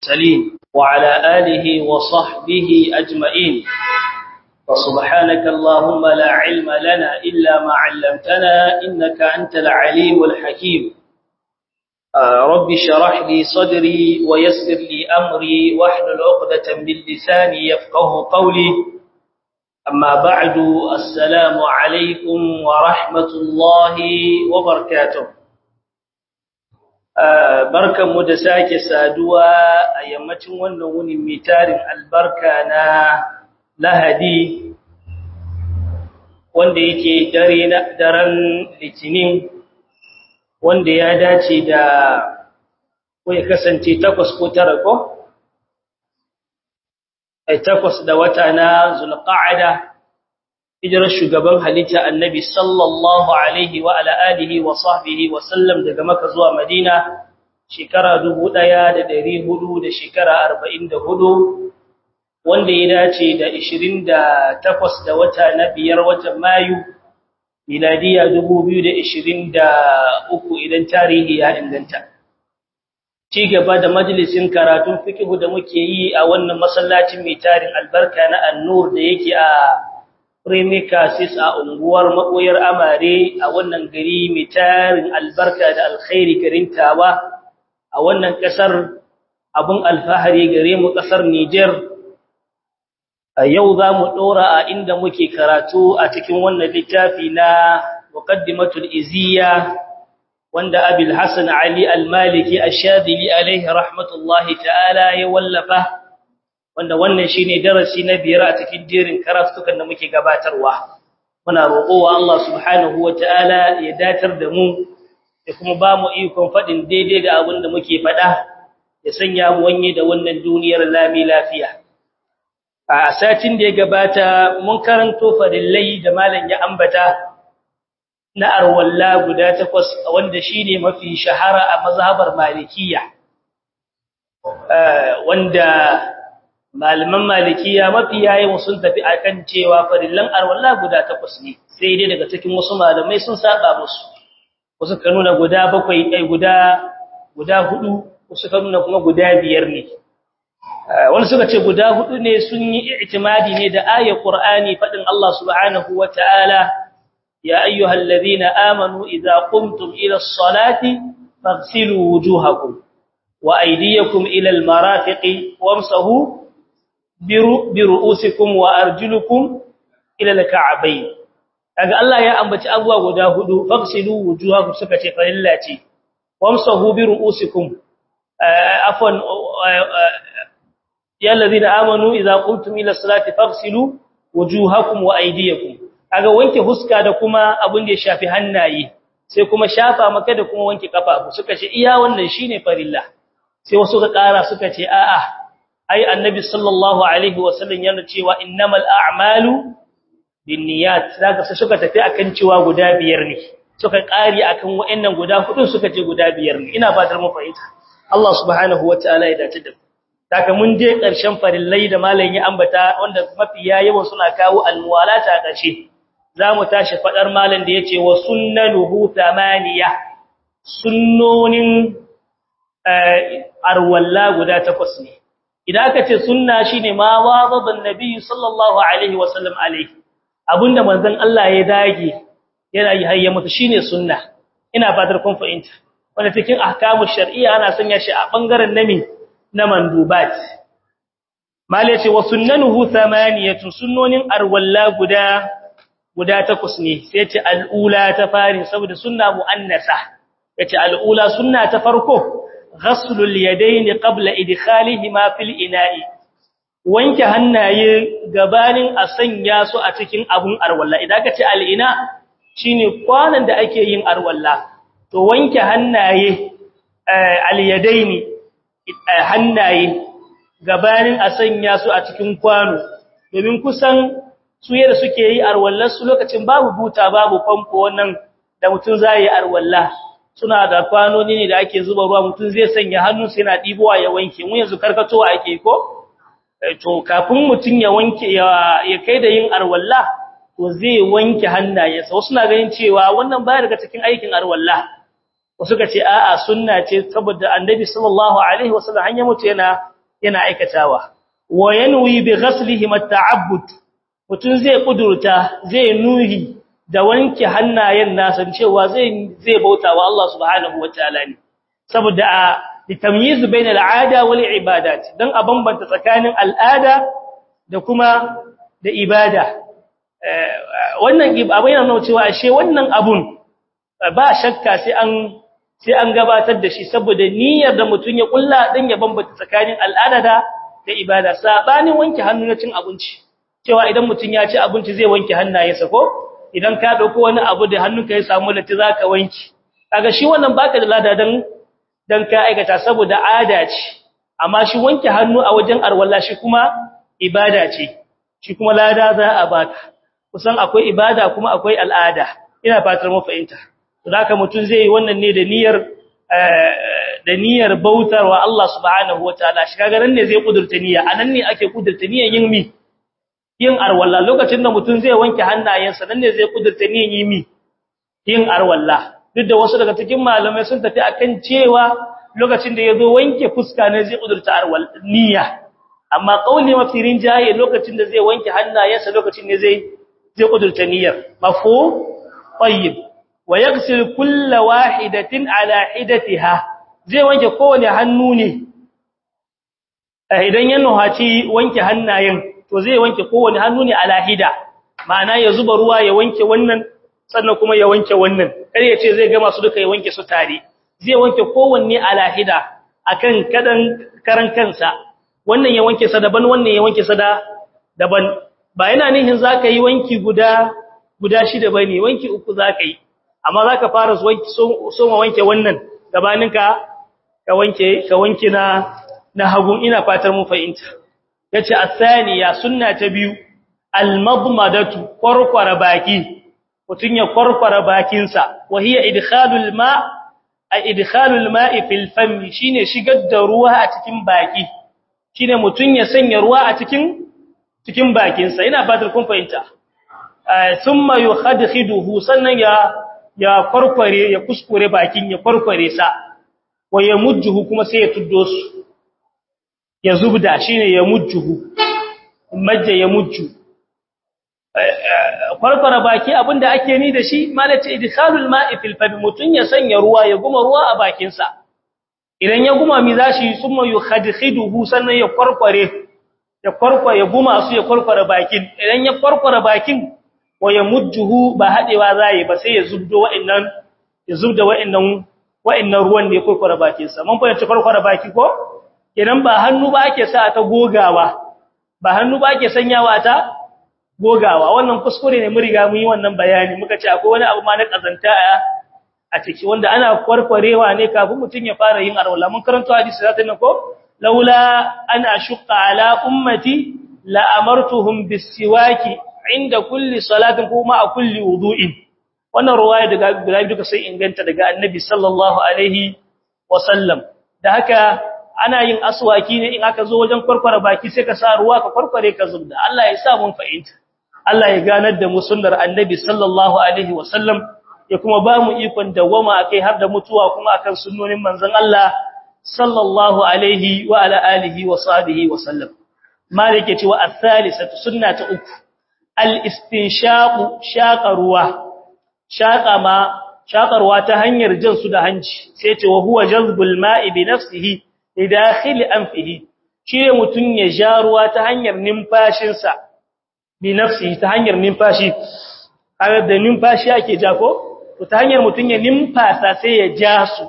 المرسلين وعلى آله وصحبه أجمعين وسبحانك اللهم لا علم لنا إلا ما علمتنا إنك أنت العليم الحكيم رب شرح لي صدري ويسر لي أمري واحلل عقدة من لساني يفقه قولي أما بعد السلام عليكم ورحمة الله وبركاته barkanmu da sake saduwa a yammacin wannan wunin mitarin albarka na lahadi wanda yake dare na daren litinin wanda ya dace da ko ya kasance takwas ko tara ko ai takwas da wata na zulqa'ada hijirar shugaban halitta annabi sallallahu alaihi wa ala alihi wa sahbihi wa sallam daga maka zuwa madina shekara 1400 da shekara 44 wanda ya dace da 28 da wata na biyar watan mayu miladiya 2023 idan tarihi ya inganta ci gaba da majalisin karatun fiqh da muke yi a wannan masallacin mai tarin albarka na annur da yake a Premicasis a unguwar makoyar amare a wannan gari mai tarin albarka da alkhairi garin Tawa a wannan kasar abun alfahari gare mu kasar Niger a yau za mu dora a inda muke karatu a cikin wannan littafi na muqaddimatul iziya wanda Abil Hasan Ali Al-Maliki Ash-Shadili alaihi rahmatullahi ta'ala ya wallafa wanda wannan shine darasi na biyar a cikin jerin karatukan da muke gabatarwa muna roƙowa Allah subhanahu wataala ya datar da mu ya kuma ba mu ikon fadin daidai da abin da muke fada ya sanya mu wanye da wannan duniyar lami lafiya a satin da ya gabata mun karanto farillai da malam ya ambata na arwalla guda takwas wanda shine mafi shahara a mazhabar malikiyya wanda malaman malikiya mafi yayin sun tafi akan cewa farillan arwalla guda takwas ne sai dai daga cikin wasu malamai sun saba musu wasu ka nuna guda bakwai ai guda guda hudu wasu ka nuna kuma guda biyar ne wani suka ce guda hudu ne sun yi i'timadi ne da ayar qur'ani fadin Allah subhanahu wataala ya ayyuhallazina amanu idza qumtum ila as-salati faghsilu wujuhakum wa aydiyakum ila al-marafiqi wamsahu biru'usikum wa arjulukum ila al-ka'bayn kaga Allah ya ambaci abuwa guda hudu fafsilu wujuhakum suka ce farilla ce wamsahu biru'usikum afwan ya alladhina amanu idza qumtum ila salati fafsilu wujuhakum wa aydiyakum kaga wanke huska da kuma abin da ya shafi hannaye sai kuma shafa maka da kuma wanke kafafu suka ce iya wannan shine farilla sai wasu ka kara suka ce a'a ai annabi sallallahu alaihi wasallam yana cewa innamal a'malu binniyat zaka sai suka tafi akan cewa guda biyar ne suka kari akan wayannan guda hudu suka ce guda biyar ne ina fatar mu fahimta Allah subhanahu wataala ya dace da daga mun je karshen farillai da malam ya ambata wanda mafi yawan suna kawo almuwalata a karshe zamu tashi fadar malam da yace wa sunnanuhu thamaniya sunnonin arwalla guda takwas ne idan aka ce sunna shine ma wazaban nabi sallallahu alaihi wasallam alaihi abinda manzon Allah ya dage yana yi hayya mutu shine sunna ina fatar kun fahimta wanda cikin ahkamu shar'iyya ana sanya shi a bangaren nami na mandubat mal yace wa sunnanuhu thamaniyatu sunnonin arwalla guda guda takwas ne sai yace al'ula ta fari saboda sunna muannasa yace al'ula sunna ta farko غسل اليدين قبل ادخالهما في الاناء wanke hannaye gabanin a sanya su a cikin abun arwalla idan ka ce al'ina shine kwanan da ake yin arwalla to wanke hannaye alyadaini hannaye gabanin a sanya su a cikin kwano domin kusan su yadda suke yi arwallar su lokacin babu buta babu famfo wannan da mutum zai yi arwalla suna da kwanoni ne da ake zuba ruwa mutum zai sanya hannunsa yana dibowa ya wanke mu yanzu karkatowa ake ko to kafin mutum ya wanke ya kai da yin arwalla to zai wanke hannayensa wasu na ganin cewa wannan baya daga cikin aikin arwalla wasu ka ce a'a sunna ce saboda annabi sallallahu alaihi wasallam hanya mutu yana yana aikatawa wa yanwi bi ghaslihim at-ta'abbud mutun zai kudurta zai nuhi da wanke hannayen nasa cewa zai zai bautawa Allah subhanahu wataala ne saboda a litamyiz bain al-'ada wal ibadat dan a bambanta tsakanin al'ada da kuma da ibada wannan abin yana nuna cewa ashe wannan abun ba shakka sai an sai an gabatar da shi saboda niyyar da mutun ya kulla dan ya bambanta tsakanin al'ada da da ibada sabanin wanke hannu na cin abinci cewa idan mutun ya ci abinci zai wanke hannayensa ko idan ka dauko wani abu da hannunka ya samu lati zaka wanke kaga shi wannan baka da lada dan dan ka aikata saboda ada ce amma shi wanke hannu a wajen arwalla shi kuma ibada ce shi kuma lada za a baka kusan akwai ibada kuma akwai al'ada ina fatar mu fahimta to haka mutun zai yi wannan ne da niyyar da niyyar bautarwa Allah subhanahu wataala shi kaga nan ne zai kudurta niyya anan ne ake kudurta niyyar yin mi yin arwalla lokacin da mutun zai wanke hannayensa nan ne zai kudurta niyyar yin mi yin arwalla duk da wasu daga cikin malamai sun tafi akan cewa lokacin da yazo wanke fuska ne zai kudurta arwalla niyya amma kauli mafirin jaye lokacin da zai wanke hannayensa lokacin ne zai zai kudurta niyyar mafhum tayyib wa yaghsil kull wahidatin ala hidatiha zai wanke kowane hannu ne idan ya nuhaci wanke hannayen to zai wanke kowane hannu ne ala hida ma'ana ya zuba ruwa ya wanke wannan sannan kuma ya wanke wannan kar ya ce zai gama su duka ya wanke su tare zai wanke kowanne ala hida akan kadan karan kansa wannan ya wanke sa daban wannan ya wanke sa daban ba yana nihin zaka yi wanki guda guda shida bane wanki uku zaka yi amma zaka fara wanki so ma wanke wannan gabaninka ka wanke ka wanke na na hagun ina fatar mu fahimta yace asaniya sunna ta biyu almadmadatu qarqara baki mutun ya qarqara bakin sa wa hiya idkhalul ma a idkhalul ma'i fil fam shine shigar da ruwa a cikin baki shine mutun ya sanya ruwa a cikin cikin bakin sa ina fatar kun fahimta thumma yukhadkhiduhu sannan ya ya kwarkware ya kuskure bakin ya kwarkware sa wa yamujjuhu kuma sai ya tuddo su ya zubda shine ya mujjuhu majja ya mujju kwarkwara baki abinda ake ni da shi malaci idkhalul ma'i fil fam mutun ya sanya ruwa ya guma ruwa a bakin sa idan ya guma mi zashi summa yukhadkhiduhu sannan ya kwarkware ya kwarkwa ya guma su ya kwarkwara bakin idan ya kwarkwara bakin wa ya mujjuhu ba hadewa zai ba sai ya zubdo wa'annan ya zubda wa'annan wa'annan ruwan da ya kwarkwara bakin sa mun fahimci kwarkwara baki ko idan ba hannu ba ake sa ta gogawa ba hannu ba ake sanyawa ta gogawa wannan kuskure ne mun riga mun yi wannan bayani muka ce akwai wani abu ma na kazanta a ciki wanda ana kwarkwarewa ne kafin mutun ya fara yin arwala mun karanto hadisi zata ne ko laula an ashqa ala ummati la amartuhum bisiwaki inda kulli salatin kuma a kulli wudu'in wannan ruwaya daga guda duka sai inganta daga annabi sallallahu alaihi wasallam da haka ana yin aswaki ne in aka zo wajen kwarkwara baki sai ka sa ruwa ka kwarkware ka zubda Allah ya sa mun fahimta Allah ya ganar da mu sunnar annabi sallallahu alaihi wasallam ya kuma ba mu ikon dawama akai har da mutuwa kuma akan sunnonin manzon Allah sallallahu alaihi wa ala alihi wa sahbihi wasallam malike cewa as-salisatu sunna ta uku al-istinshaqu shaqa ruwa shaqa ma shaƙarwa ta hanyar jin su da hanci sai ce wa huwa jazbul ma'i bi nafsihi lidakhil anfihi shi mutun ya ja ruwa ta hanyar numfashinsa bi nafsihi ta hanyar numfashi kaga da numfashi ake ja ko to ta hanyar mutun ya numfasa sai ya ja su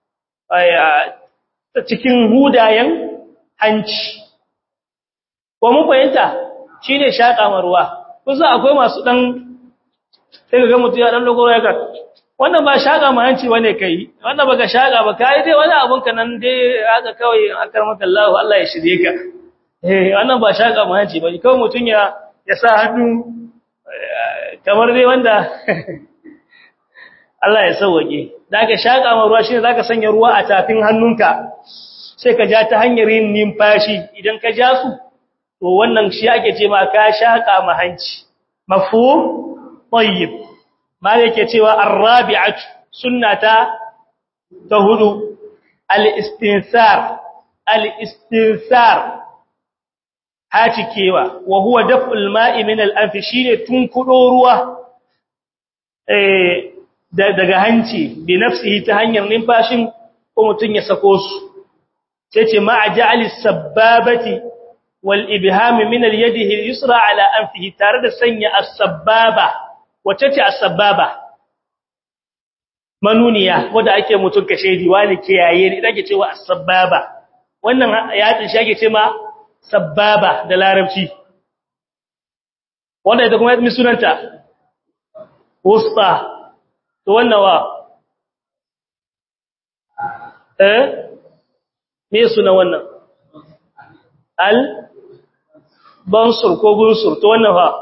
ta cikin hudayen hanci ko mun fahimta shine shaƙa ruwa kusa akwai masu dan sai ga mutum ya dan dogoro ya ga wannan ba shaga mahanci wane kai wannan baka shaga ba kai dai wani abun ka nan dai haka kawai akar maka Allah Allah ya shirye ka eh wannan ba shaga mahanci ba kawai mutun ya ya sa hannu kamar dai wanda Allah ya sauke daga shaga ma ruwa shine zaka sanya ruwa a tafin hannunka sai ka ja ta hanyar yin numfashi idan ka ja su to wannan shi ake ce ma ka shaka mahanci mafhum tayyib ma yake cewa arrabi'atu sunnata ta hudu al-istinsar al-istinsar hacikewa wa huwa daf'ul ma'i min al-anf shine tunkudo ruwa eh daga hanci bi nafsihi ta hanyar numfashin ko mutun ya sako su sai ce ma ja'al as-sabbabati wal ibham min al-yadihi al-yusra ala anfihi tare da sanya as-sabbaba wace ce as-sabbaba manuniya wanda ake mutun kashe diwani kiyaye ne dake cewa as-sabbaba wannan ya tsin shage ce ma sababa da larabci wanda ita kuma mi sunanta wusta to wannan wa eh me suna wannan al bansur ko bunsur to wannan fa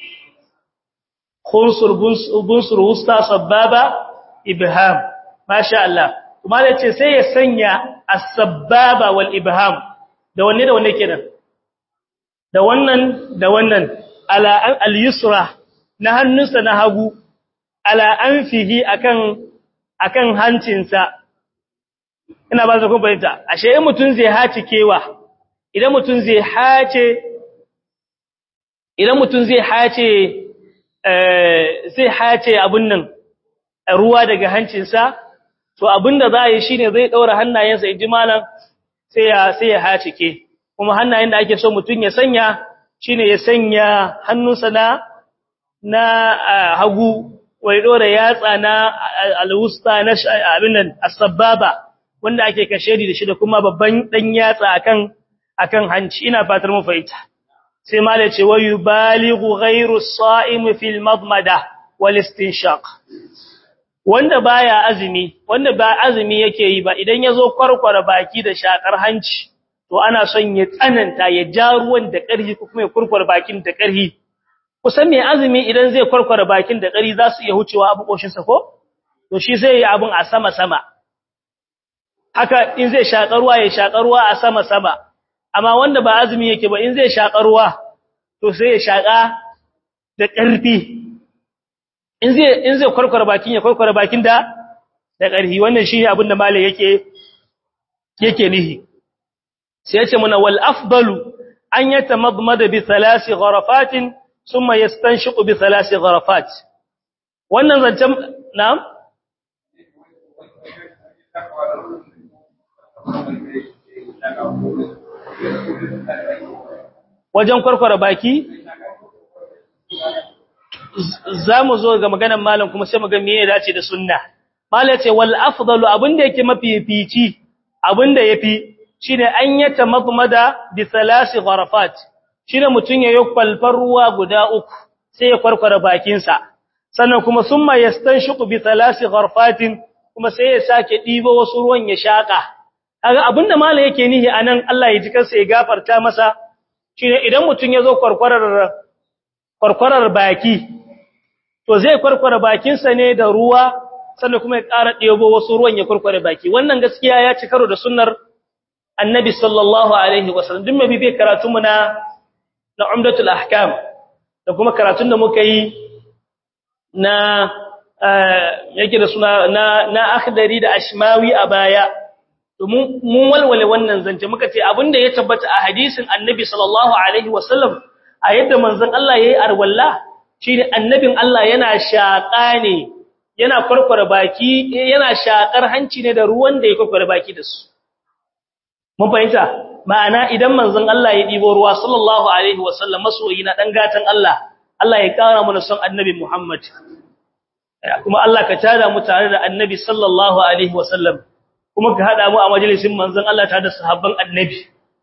khunsur bunsur wusta sababa ibham masha Allah kuma da ce sai ya sanya as-sababa wal ibham da wanne da wanne kenan da wannan da wannan ala al-yusra na hannunsa na hagu ala anfihi akan akan hancinsa ina ba ku bayyana ashe in mutun zai haci kewa idan mutun zai hace idan mutun zai hace eh zai hace abun nan ruwa daga hancinsa to abinda za a yi shine zai daura hannayensa inji malam sai ya sai ya hacike kuma hannayen da ake so mutun ya sanya shine ya sanya hannunsa na na hagu wai dora yatsa na alwusta na abin nan as-sababa wanda ake kashedi da shi da kuma babban dan yatsa akan akan hanci ina fatar mu fahimta sai mala ce wa yubalighu ghayru as-sa'im fil madmada wal istinshaq wanda baya azumi wanda ba azumi yake yi ba idan yazo kwarkwara baki da shakar hanci to ana son ya tsananta ya ja ruwan da ƙarfi ko kuma ya kurkwara bakin da ƙarfi kusan mai azumi idan zai kwarkwara bakin da ƙari za su iya hucewa abu ƙoshinsa ko? To shi zai yi abin a sama-sama. Haka in zai shaƙarwa ya shaƙarwa a sama-sama, amma wanda ba azumi yake ba in zai shaƙarwa to sai ya shaƙa da ƙarfi. In zai kwarkwara bakin ya kwarkwara bakin da da ƙarfi, wannan shi ne abin da malai yake yake nihi. Sai ya ce mana wal afdalu an yata madmada bi thalasi gharafatin ثم يستنشق بثلاث غرفات wannan zancen na'am wajen kwarkwara baki zamu zo ga maganar malam kuma sai mu ga me ya dace da sunna malam ce wal afdalu abinda yake mafifici abinda yafi shine an yata madmada bi thalathi gharafat shine mutun yayi kwalfar ruwa guda uku sai ya kwarkwara bakinsa sannan kuma summa yastanshiqu bi thalathi gharfatin kuma sai ya sake dibo wasu ruwan ya shaka kaga abinda malai yake nihi anan Allah ya ji kansa ya gafarta masa shine idan mutun yazo kwarkwarar kwarkwarar baki to zai kwarkwara bakinsa ne da ruwa sannan kuma ya ƙara dibo wasu ruwan ya kwarkwara baki wannan gaskiya ya ci karo da sunnar annabi sallallahu alaihi wasallam duk mabi bai karatu mu na na umdatul ahkam da kuma karatun da muka yi na yake da suna na na akhdari da ashmawi a baya domin mun walwale wannan zance muka ce abinda ya tabbata a hadisin annabi sallallahu alaihi wasallam a yadda manzon Allah yayi arwalla shine annabin Allah yana shaka ne yana kwarkwara baki yana shakar hanci ne da ruwan da ya kwarkwara baki da su mun fahimta ma'ana idan manzon Allah ya dibo ruwa sallallahu alaihi wasallam masoyi na dan gatan Allah Allah ya kara mana son annabi Muhammad kuma Allah ka tada mu tare da annabi sallallahu alaihi wasallam kuma ka hada mu a majalisin manzon Allah tare da sahabban annabi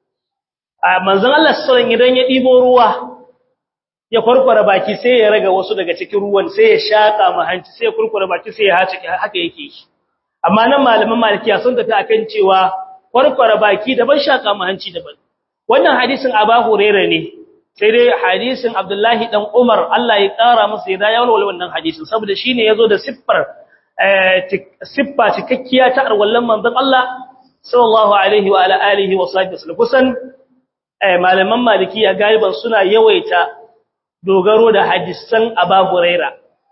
a manzon Allah sallallahu idan ya dibo ruwa ya kurkura baki sai ya raga wasu daga cikin ruwan sai ya shaka ma hanci sai ya kurkura baki sai ya hace haka yake shi amma nan malaman malikiya sun tafi akan cewa kwarkwara baki daban shaka mu hanci daban wannan hadisin Abu Hurairah ne sai dai hadisin Abdullahi dan Umar Allah ya kara masa ya ya walwala wannan hadisin saboda shine yazo da siffar siffa cikakkiya ta arwallan manzon Allah sallallahu alaihi wa ala alihi wa sahbihi kusan malaman malikiya galiban suna yawaita dogaro da hadisan Abu Hurairah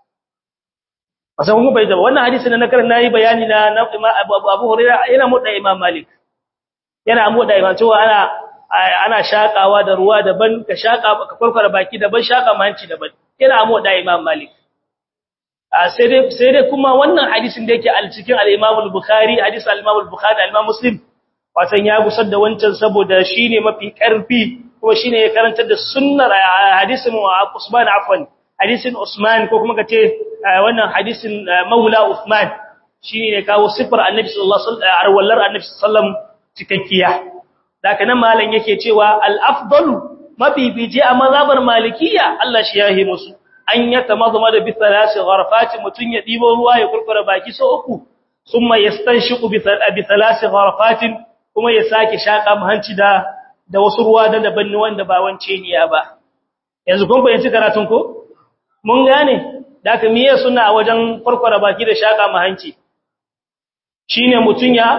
wasan kuma bai da wannan hadisin na karin nayi bayani na Abu Hurairah yana mutda Imam Malik yana moda ima cewa ana ana shakawa da ruwa daban ka shaka ka kurkura baki daban shaka manci daban yana moda imam malik sai dai sai dai kuma wannan hadisin da yake al cikin al-imam al-bukhari hadisi al-imam al-bukhari al-imam muslim watan ya gusar da wancan saboda shine mafi karfi kuma shine ya karantar da sunnar hadisin Usman afwan hadisin Usman ko kuma kace wannan hadisin Maula Uthman shine ne kawo sifar Annabi sallallahu alaihi wasallam arwallar Annabi sallallahu cikakkiya daga nan malam yake cewa al-afdalu mabibiji a mazhabar malikiya Allah shi yahi musu an yatamazama da bi thalathi gharfati mutun ya dibo ruwa ya kurkura baki so uku thumma yastanshiqu bi thalathi gharfatin kuma ya sake shaka hanci da da wasu ruwa da daban ne wanda ba wance niya ba yanzu kun fahimci karatun ko mun gane da ka miye suna a wajen farkwara baki da shaka hanci shine mutun ya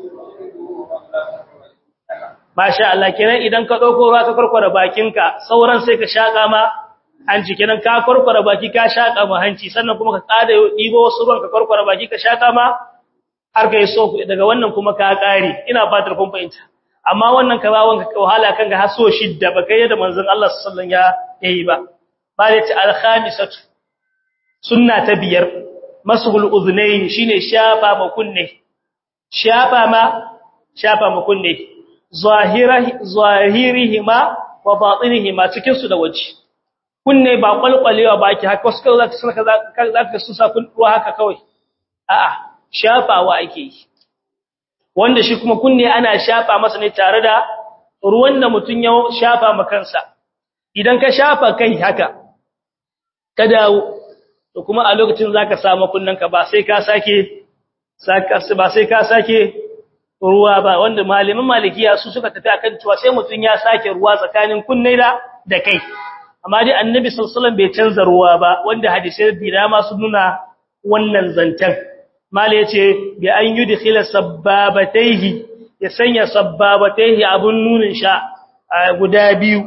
Masha Allah kenan idan ka dauko ruwa ka farkwara bakinka sauran sai ka shaka ma hanci kenan ka farkwara baki ka shaka ma hanci sannan kuma ka kada dibo wasu ruwan ka farkwara baki ka shaka ma har kai so daga wannan kuma ka kare ina fatar kun fahimta amma wannan ka bawon ka wahala kan ga haso shidda ba kai da manzon Allah sallallahu alaihi wasallam ya yi ba ba da ta al-khamisatu sunna ta biyar masuhul udhnayn shine shafa ma kunne shafa ma shafa ma kunne zahirahi zahirihima wa batinihima cikin su da waje kunne ba kwalkwalewa baki haka wasu kawai zaka saka zaka su sa kun ruwa haka kawai a'a shafawa ake yi wanda shi kuma kunne ana shafa masa ne tare da ruwan da mutun ya shafa ma kansa idan ka shafa kai haka ka dawo to kuma a lokacin zaka samu kunnanka ba sai ka sake saka ba sai ka sake ruwa ba wanda malaman malikiya su suka tafi akan cewa sai mutun ya sake ruwa tsakanin kunne da da kai amma dai annabi sallallahu alaihi wasallam bai canza ruwa ba wanda hadisi da ma su nuna wannan zantan mala yace bi an yudkhila sabbabatayhi ya sanya sabbabatayhi abun nunin sha guda biyu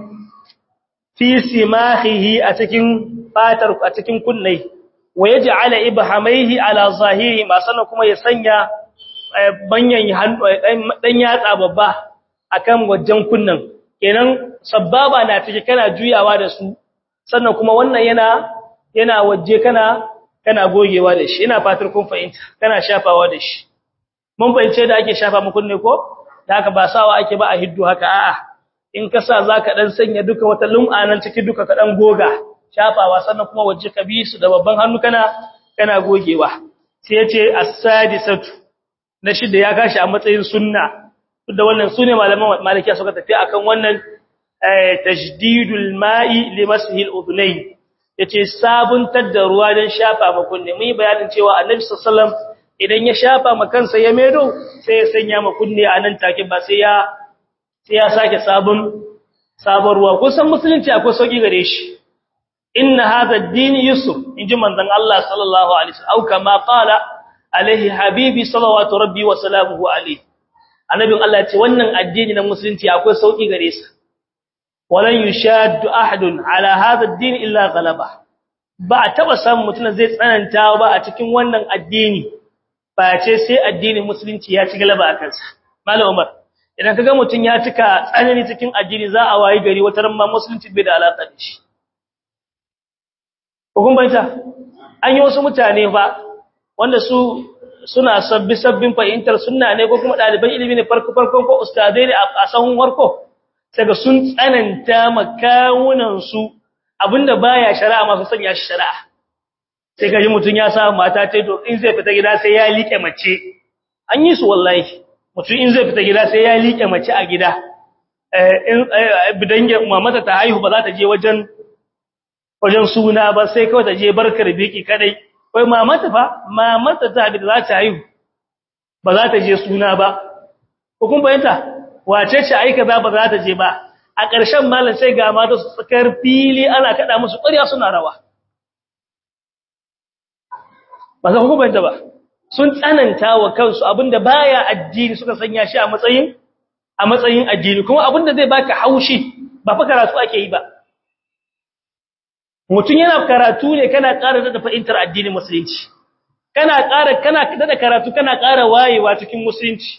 fi simahihi a cikin fatar a cikin kunnai wa yaj'ala ibhamaihi ala zahiri ma sannan kuma ya sanya banyan dan yatsa babba akan wajen kunnan kenan sabbaba na take kana juyawa da su sannan kuma wannan yana yana waje kana kana gogewa da shi ina fatar kun fahimta kana shafawa da shi mun fahimce da ake shafa muku ne ko da haka ba sawa ake ba a hiddu haka a'a in ka sa zaka dan sanya duka wata lum'a nan ciki duka ka dan goga shafawa sannan kuma waje ka bi su da babban hannu kana kana gogewa sai yace as-sadisatu na shida ya kashi a matsayin sunna da wannan sune malaman malikiya suka tafi akan wannan tajdidul ma'i limashi al-udhunayn yace sabuntar da ruwa don shafa ma kunne mun yi bayanin cewa annabi sallallahu alaihi wasallam idan ya shafa ma kansa ya medo sai ya sanya ma kunne a nan take ba sai ya sai ya sake sabon sabon ruwa kusan musulunci akwai sauki gare shi inna hadha ad-din yusr inji manzon Allah sallallahu alaihi wasallam au kama qala alaihi habibi sallallahu rabbi wa salamuhu alaihi annabin Allah ya ce wannan addini na musulunci akwai sauki gare sa walan yushaddu ahadun ala hadha ad-din illa ghalaba ba taba samun mutum zai tsananta ba a cikin wannan addini ba ce sai addinin musulunci ya ci galaba a kansa malam umar idan kaga mutum ya cika tsanani cikin addini za a wayi gari wata ran ma musulunci bai da alaka da shi hukun baita an yi wasu mutane fa wanda su suna sabbi sabbin fahimtar sunna ne ko kuma ɗaliban ilimi ne farko farkon ko ustadai ne a sahun warko daga sun tsananta makawunansu abinda baya shari'a masu sanya shi shari'a sai kaji mutun ya sa mata tai to in zai fita gida sai ya liƙe mace an yi su wallahi mutun in zai fita gida sai ya liƙe mace a gida eh in bidange mamata ta haihu ba za ta je wajen wajen suna ba sai kawai ta je barkar biki kadai kai mamata fa mamata ta bi za ta haihu ba za ta je suna ba ko kun bayyana wace ce aika za ba za ta je ba a ƙarshen malam sai ga mata su tsakar fili ana kada musu ƙarya suna rawa ba za ku banta ba sun tsananta wa kansu abinda baya addini suka sanya shi a matsayin a matsayin addini kuma abinda zai baka haushi ba fa karatu ake yi ba mutum yana karatu ne kana ƙara da fahimtar addinin musulunci kana ƙara kana da karatu kana ƙara wayewa cikin musulunci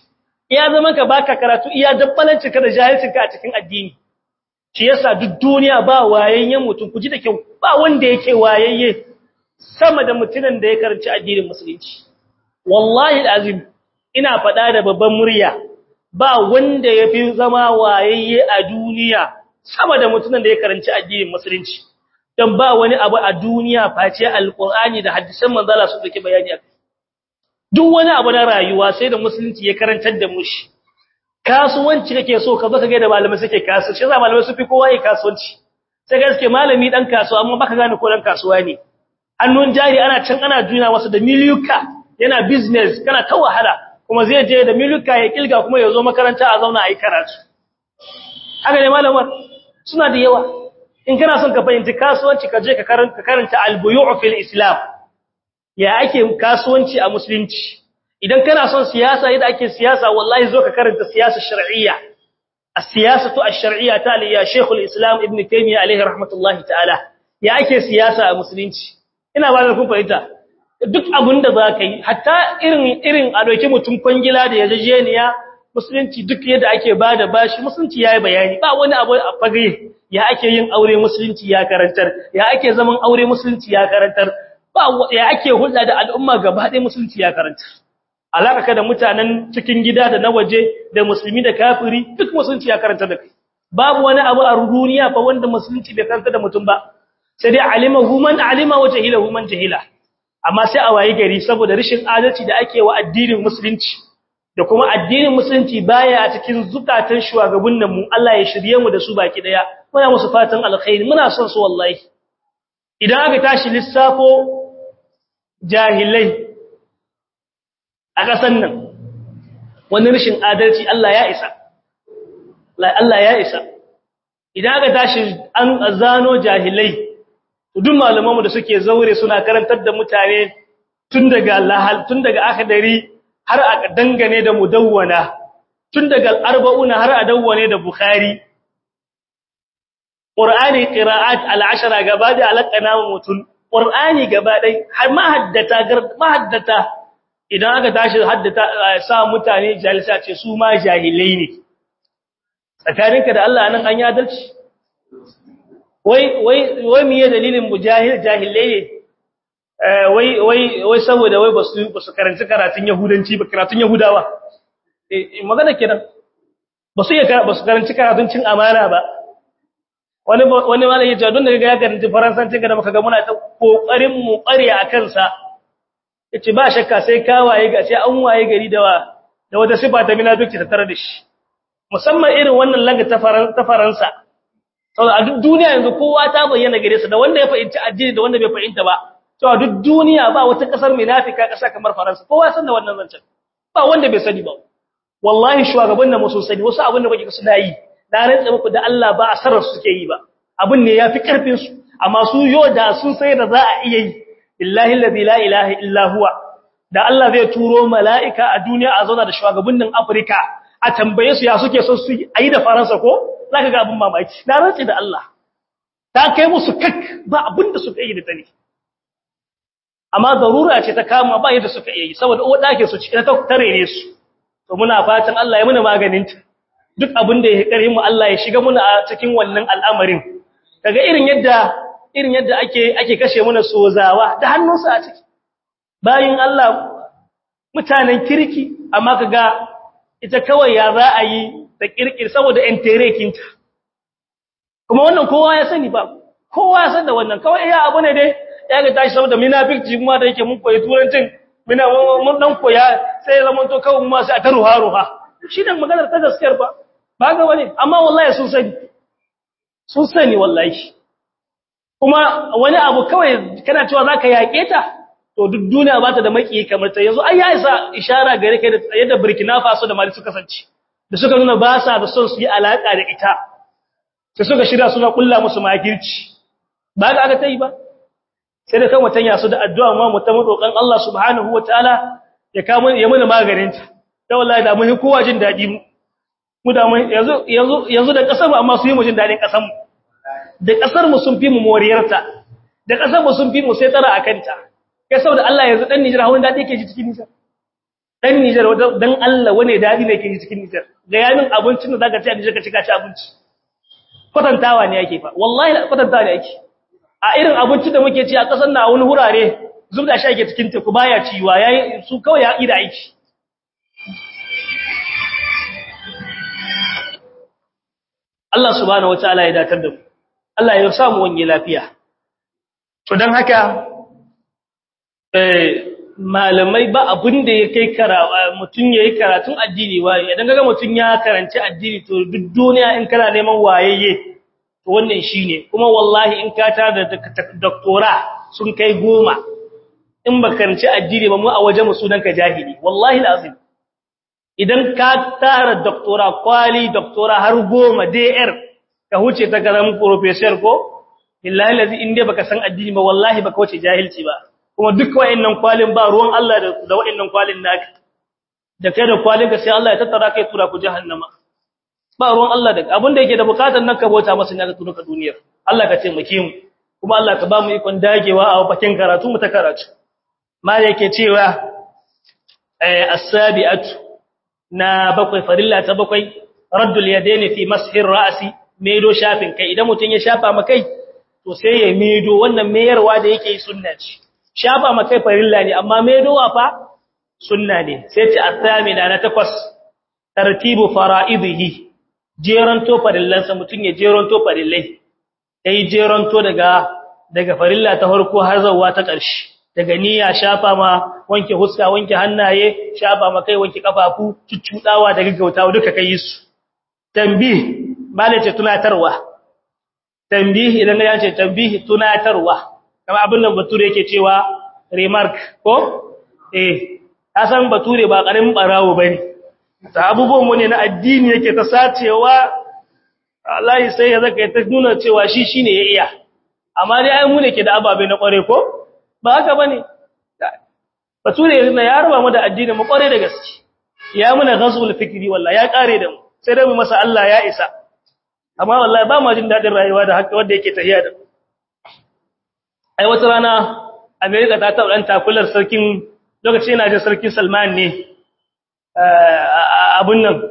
iya zaman ka baka karatu iya dabbalancin ka da jahilcin ka a cikin addini shi yasa duk duniya ba wayayyen mutum ku ji da kyau ba wanda yake wayayye sama da mutumin da ya karanci addinin musulunci wallahi alazim ina faɗa da babban murya ba wanda yafi zama wayayye a duniya sama da mutumin da ya karanci addinin musulunci dan ba wani abu a duniya face alqur'ani da hadisan manzo Allah su dake bayani akai duk wani abu na rayuwa sai da musulunci ya karantar da mu shi kasuwanci kake so ka zo ka ga da malamai suke kasu shi yasa malamai su fi kowa yi kasuwanci sai ga suke malami dan kasuwa amma baka gane ko dan kasuwa ne hannun jari ana can ana juna masa da miliyuka yana business kana ta wahala kuma zai je da miliyuka ya kilga kuma ya zo makaranta a zauna a yi karatu haka ne malamar suna da yawa in kana son ka fahimci kasuwanci ka je ka karanta al-buyu' fil islam ya ake kasuwanci a musulunci idan kana son siyasa yadda ake siyasa wallahi zo ka karanta siyasa shar'iyya as-siyasatu ash-shar'iyya ta ya Sheikh al-Islam Ibn Taymiyyah alayhi rahmatullahi ta'ala ya ake siyasa a musulunci ina ba da kun fahimta duk abinda zaka yi hatta irin irin a doki mutum kwangila da yajejeniya musulunci duk yadda ake bada bashi musulunci yayi bayani ba wani abu a fage ya ake yin aure musulunci ya karantar ya ake zaman aure musulunci ya karantar ba ya ake hulɗa da al'umma gaba ɗaya musulunci ya karantar alaka ka da mutanen cikin gida da na waje da musulmi da kafiri duk musulunci ya karanta da kai babu wani abu a duniya fa wanda musulunci bai karanta da mutum ba sai dai alimahu man alima wa jahilahu man jahila amma sai a wayi gari saboda rashin adalci da ake wa addinin musulunci da kuma addinin musulunci baya a cikin zukatan shugabannin mu Allah ya shirye mu da su baki daya muna musu fatan alkhairi muna son su wallahi idan aka tashi lissafo jahilai a ƙasan nan wani rashin adalci Allah ya isa Allah ya isa idan aka tashi an zano jahilai duk malamanmu da suke zaure suna karantar da mutane tun daga lahal tun daga akhdari har a dangane da mudawwana tun daga arba'una har a dawwane da bukhari qur'ani qira'at al-ashara gaba da alaqana mutun qur'ani gaba dai har mahaddata mahaddata idan aka tashi haddata sa mutane jalisa ce su ma jahilai ne tsakaninka da Allah nan an yi adalci wai wai wai miye dalilin mujahil jahilai ne wai wai wai saboda wai basu basu karanci karatun yahudanci ba karatun yahudawa eh magana kenan basu iya basu karanci karatun cin amana ba wani wani malami ya ce don da ga ya karanci faransanci ga da muka ga muna ta kokarin mu ƙare akan sa yace ba shakka sai ka waye ga sai an waye gari da da wata sifa ta munafiki ta tare da shi musamman irin wannan langa ta ta Faransa saboda a duk duniya yanzu kowa ta bayyana gare su da wanda ya fahimci addini da wanda bai fahimta ba to a duk duniya ba wata kasar munafika kasa kamar Faransa kowa san da wannan zancen ba wanda bai sani ba wallahi shugaban nan musu sani wasu abin da kuke suna yi na rantsa muku da Allah ba asarar su suke yi ba abin ne yafi karfin su amma su yo da sun sai da za a iya yi billahi allazi la ilaha illa huwa da Allah zai turo mala'ika a duniya a zauna da shugabannin Afirka a tambaye su ya suke son su yi da Faransa ko zaka ga abin mamaki na rantsi da Allah ta kai musu kak ba abin da suka yi da tani amma zarura ce ta kama ba yadda suka yi saboda uwa dake su cikin ta tare ne su to muna fatan Allah ya muna maganin ta duk abin da ya kare mu Allah ya shiga muna a cikin wannan al'amarin kaga irin yadda irin yadda ake ake kashe muna sozawa da hannunsu a ciki bayin Allah mutanen kirki amma kaga ita kawai ya za a yi da kirkir saboda enterekinta kuma wannan kowa ya sani ba kowa ya san da wannan kawai ya abu ne dai ya ga tashi saboda munafici kuma da yake mun koyi turancin muna mun dan koya sai ya zama to kawai mu sai a ta ruha ruha shi dan maganar ta gaskiyar ba ba ga wani amma wallahi sun sani sun sani wallahi kuma wani abu kawai kana cewa zaka yake ta to duk duniya ba ta da maki kamar ta yanzu ai ya isa ishara gare kai da yadda Burkina Faso da Mali suka kasance da suka nuna ba sa da son su yi alaka da ita sai suka shirya suna kulla musu makirci ba ga aka tayi ba sai da kan watan su da addu'a ma mu ta roƙon Allah subhanahu wataala ya kawo ya mana maganin ta da wallahi da mun kowa jin dadi mu mu da mun yanzu yanzu yanzu da kasar mu amma su yi mu jin dadin kasar mu da kasar mu sun fi mu moriyarta da kasar mu sun fi mu sai tsara akan ta kai saboda Allah yanzu dan Nijar hawan dadi yake ji cikin Nijar dan Niger dan Allah wane dadi ne ke cikin Niger ga yamin abincin da zaka ci a Niger ka ci ka ci abinci kwatantawa ne yake fa wallahi kwatantawa ne yake a irin abincin da muke ci a kasar na wani hurare zubda shi ake cikin teku baya ciwa yayi su kawai ya ida aiki Allah subhanahu wataala ya datar da mu Allah ya sa mu wanye lafiya to dan haka eh malamai ba abin da ya kai karawa mutun yayi karatun addini waye idan kaga mutun ya karanci addini to duk duniya in kana neman wayeye to wannan shine kuma wallahi in ka tada doctora sun kai goma in ba karanci addini ba mu a waje mu sunan ka jahili wallahi lazim idan ka tara doctora kwali doctora har goma DR ka huce ta garan professor ko billahi lazi in dai baka san addini ba wallahi baka wuce jahilci ba kuma duk wayannan kwalin ba ruwan Allah da da wayannan kwalin naka da kai da kwalin ka sai Allah ya tattara kai tura ku jahannama ba ruwan Allah da abin da yake da bukatar nan ka bota masa ne ka tura ka duniyar Allah ka taimake mu kuma Allah ka ba mu ikon dagewa a bakin karatu mu ta karatu ma yake cewa eh as-sabi'atu na bakwai farilla ta bakwai raddul yadaini fi mashir ra'si medo shafin kai idan mutun ya shafa makai to sai ya medo wannan meyarwa da yake sunna ce shafa makai farilla ne amma medowa fa sunna ne sai ta athamina na takwas tartibu fara'idihi jeranto farillansa mutun ya jeranto farillai yayi jeranto daga daga farilla ta farko har zuwa ta ƙarshe daga niyya shafa ma wanke huska wanke hannaye shafa ma kai wanke kafafu cuccudawa da gaggautawa duka kai su tambih malace tunatarwa tambih idan ya ce tambih tunatarwa kamar abin da bature yake cewa remark ko eh san bature ba karamin barawo bane ta abubuwan mu ne na addini yake ta sacewa Allah sai ya zaka ta nuna cewa shi shine ya iya amma dai ai mu ne ke da ababe na kware ko ba haka bane bature yana ya raba mu da addini mu kware da gaske ya muna ghazul fikri wallahi ya kare da mu sai dai mu masa Allah ya isa amma wallahi ba mu jin dadin rayuwa da haka wanda yake tahiya da ai wata rana America ta taɓa dan takular sarkin lokacin yana jin sarkin Salman ne abun nan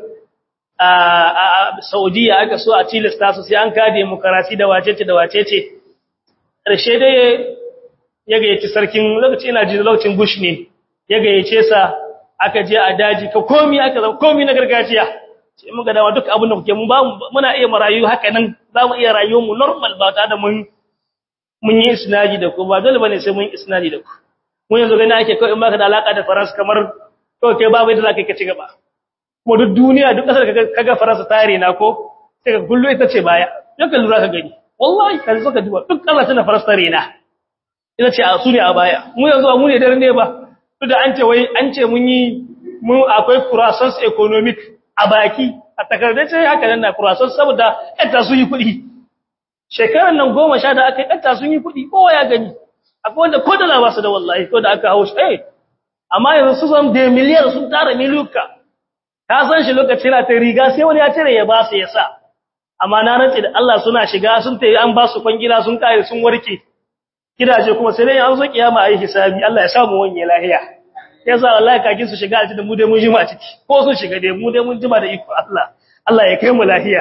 a Saudiya aka so a tilasta su sai an ka demokarasi da wacece da wacece ƙarshe dai ya gayyaci sarkin lokaci ina ji lokacin Bush ne ya gayyace sa aka je a daji ka komi aka zama komi na gargajiya sai muka dawo duk abin da kuke mun ba muna iya marayu haka nan za mu iya rayuwar mu normal ba ta da mun mun yi isnadi da ku ba dole bane sai mun yi isnadi da ku mun yanzu gani ake kawai in baka da alaka da Faransa kamar to kai babu yadda zaka ci gaba kuma duk duniya duk kasar kaga Faransa tare na ko sai ka kullu ita ce baya yaka lura ka gani wallahi kan suka duba duk kasashen da Faransa tare na ina ce a su ne a baya mu yanzu mu ne dare ne ba duk da an ce wai an ce mun yi mu akwai croissance economic a baki a takardar ce haka nan na croissance saboda yadda su yi kuɗi shekarar nan goma sha da aka yi yadda sun yi kuɗi kowa ya gani akwai wanda ko da ba su da wallahi ko da aka hau shi eh amma yanzu su san da miliyar sun tara miliyuka ka san shi lokacin na ta riga sai wani ya tare ya ba su ya sa amma na rantsi da Allah suna shiga sun tayi an ba su kwangila sun kare sun warke gidaje kuma sai dai an zo kiyama ayi hisabi Allah ya samu wanye lahiya yasa wallahi kakin su shiga aljanna mu dai mun jima ciki ko sun shiga dai mu dai mun jima da iko Allah Allah ya kai mu lahiya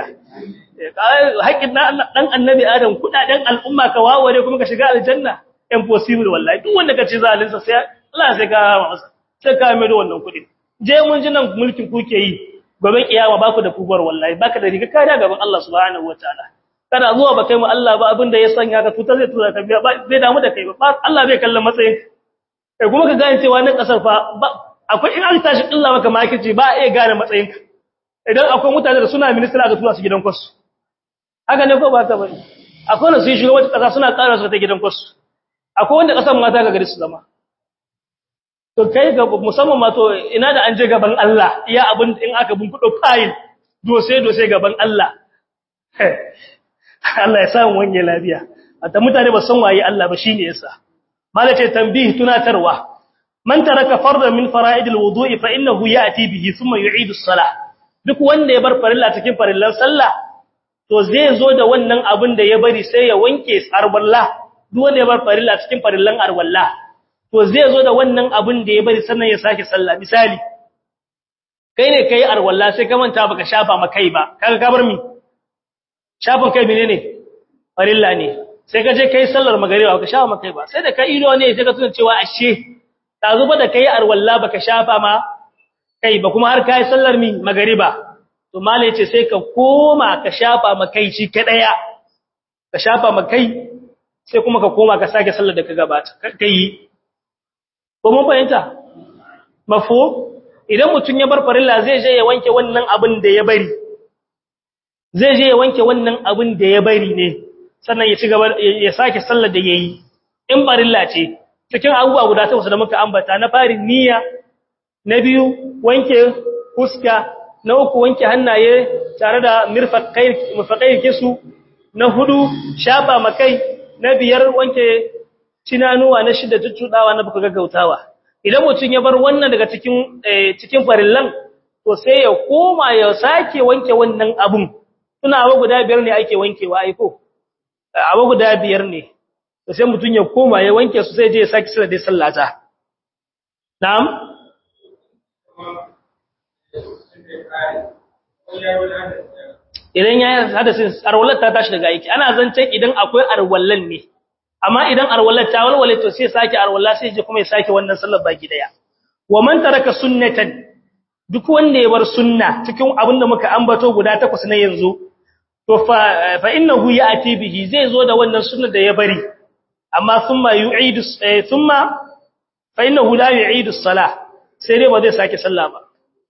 haƙin dan annabi Adam kudaden al'umma ka waware kuma ka shiga aljanna impossible wallahi duk wanda kace zalinsa sai Allah sai ka masa sai ka mai da wannan kudin je mun ji nan mulkin kuke yi gobe kiyama baku da kubar wallahi baka da riga kariya gaban Allah subhanahu wataala kana zuwa ba kai mu Allah ba abin da ya sanya ka tuta zai tura ka biya ba zai damu da kai ba Allah bai kallon matsayin kai kuma ka gane cewa nan kasar fa akwai in an tashi Allah maka makici ba a iya gane matsayin ka idan akwai mutane da suna ministry aka tura su gidan kwasu haka ne ko ba ka bane akwai wanda sun shiga wata kasa suna ƙara su ta gidan kwasu akwai wanda kasan mata ga gari su zama to kai ga musamman ma to ina da an je gaban Allah iya abin in aka bunkudo file dose dose gaban Allah Allah ya samu wanye lafiya ata mutane ba san waye Allah ba shine yasa malace tanbih tunatarwa man taraka fardan min fara'idil wudu'i fa innahu ya'ti bihi thumma yu'idu as-salah duk wanda ya bar farilla cikin farillan sallah to zai zo da wannan abin da ya bari sai ya wanke arwalla duk wanda ya bar farilla cikin farillan arwalla to zai zo da wannan abin da ya bari sannan ya sake sallah misali kai ne kai arwalla sai ka manta baka shafa makai ba kaga ka bar mi shafin kai menene farilla ne sai ka je kai sallar magariba baka shafa makai ba sai da ka ido ne sai ka tuna cewa ashe ta zuba da kai arwalla baka shafa ma kai ba kuma har kai sallar mi magariba to malai ce sai ka koma ka shafa makai shi kadaya ka shafa makai sai kuma ka koma ka sake sallar da ka gabata kai ko mun fahimta mafo idan mutun ya bar farilla zai je ya wanke wannan abin da ya bari zai je ya wanke wannan abin da ya bari ne sannan ya ci gaba ya sake sallar da yayi in farilla ce cikin abubuwa guda takwas da muka ambata na farin niyya na biyu wanke fuska na uku wanke hannaye tare da mirfaqai mufaqai kisu na hudu shafa makai na biyar wanke cinanuwa na shida tuttudawa na buka gaggautawa idan mutum ya bar wannan daga cikin cikin farillan to sai ya koma ya sake wanke wannan abun tuna abu guda biyar ne ake wankewa ai ko abu guda biyar ne to sai mutum ya koma ya wanke su sai je ya sake sallar da sallata na'am idan ya hadasin arwalar ta tashi daga aiki ana zancen idan akwai arwallan ne amma idan arwallar ta walwale to sai sake arwalla sai je kuma ya sake wannan sallar baki daya wa man taraka sunnatan duk wanda ya bar sunna cikin abinda muka ambato guda takwas na yanzu to fa fa innahu ya'ti bihi zai zo da wannan sunnar da ya bari amma thumma yu'idu thumma fa innahu la yu'idu as-salah sai dai ba zai sake sallah ba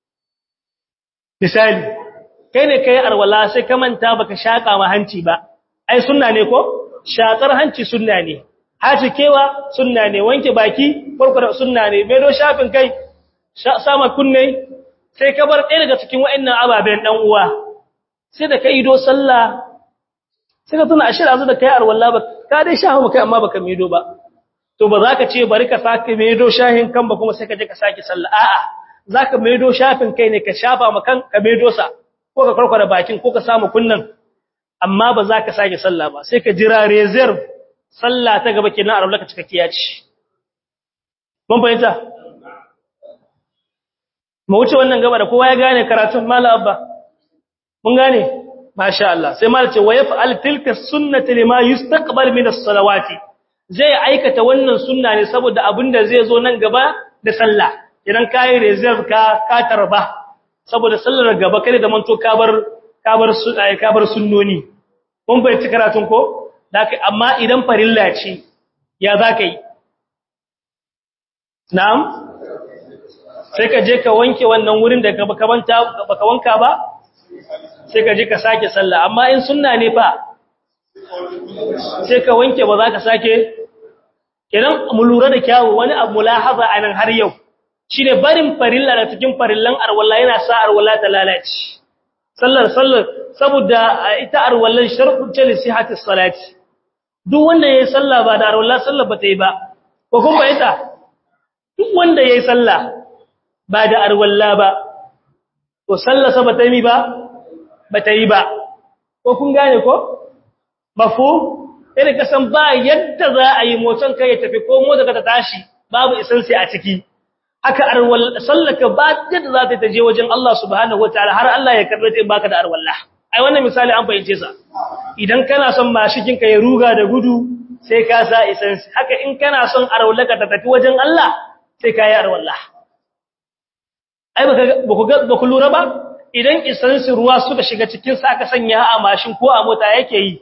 misali kai ne kai arwala sai ka manta baka shaka ma hanci ba ai sunna ne ko shakar hanci sunna ne haci kewa sunna ne wanke baki farko sunna ne medo shafin kai sama kunne sai ka bar ɗaya daga cikin wa'annan ababen dan uwa sai da kai ido sallah sai ka tuna ashira zu da kai arwala ba ka dai shahu kai amma baka medo ba to ba za ka ce bari ka sake medo shahin kan ba kuma sai ka je ka sake sallah a'a zaka medo shafin kai ne ka shafa makan ka medo sa ko ka karkwara bakin ko ka samu kunnan amma ba za ka sake sallah ba sai ka jira reserve sallah ta gaba kenan a raulaka cikakkiya ce mun fahimta mu wuce wannan gaba da kowa ya gane karatun mala abba mun gane masha Allah sai mala ce wa yaf'al tilka sunnati lima yustaqbal min as-salawati zai aikata wannan sunna ne saboda abinda zai zo nan gaba da sallah idan kai reserve ka ka tarba saboda sallar gaba kare da manto kabar kabar su kabar sunnoni mun bai ci karatun ko daka amma idan farilla ce ya zakai na'am sai ka je ka wanke wannan wurin da baka banta baka wanka ba sai ka je ka sake sallah amma in sunna ne fa sai ka wanke ba za ka sake idan mu lura da kyawu wani abu mulahaza anan har yau shine barin farilla da cikin farillan arwalla yana sa arwalla ta lalace sallar sallar saboda ita arwallan shartu ce li sihhati salati duk wanda yayi sallah ba da arwalla sallar ba ta yi ba ko kuma ita duk wanda yayi sallah ba da arwalla ba to sallar sa ba ta yi ba ba ta yi ba ko kun gane ko mafu irin kasan ba yadda za a yi motsin kai ya tafi ko motsa ka ta tashi babu isansi a ciki haka arwal sallaka ba yadda za ta je wajen Allah subhanahu wataala har Allah ya karbe ta in baka da arwalla ai wannan misali an fahimce sa idan kana son mashikin ka ya ruga da gudu sai ka sa isansi haka in kana son arwallaka ta tafi wajen Allah sai ka yi arwalla ai baka ba ku lura ba idan isansi ruwa suka shiga cikin sa aka sanya a mashin ko a mota yake yi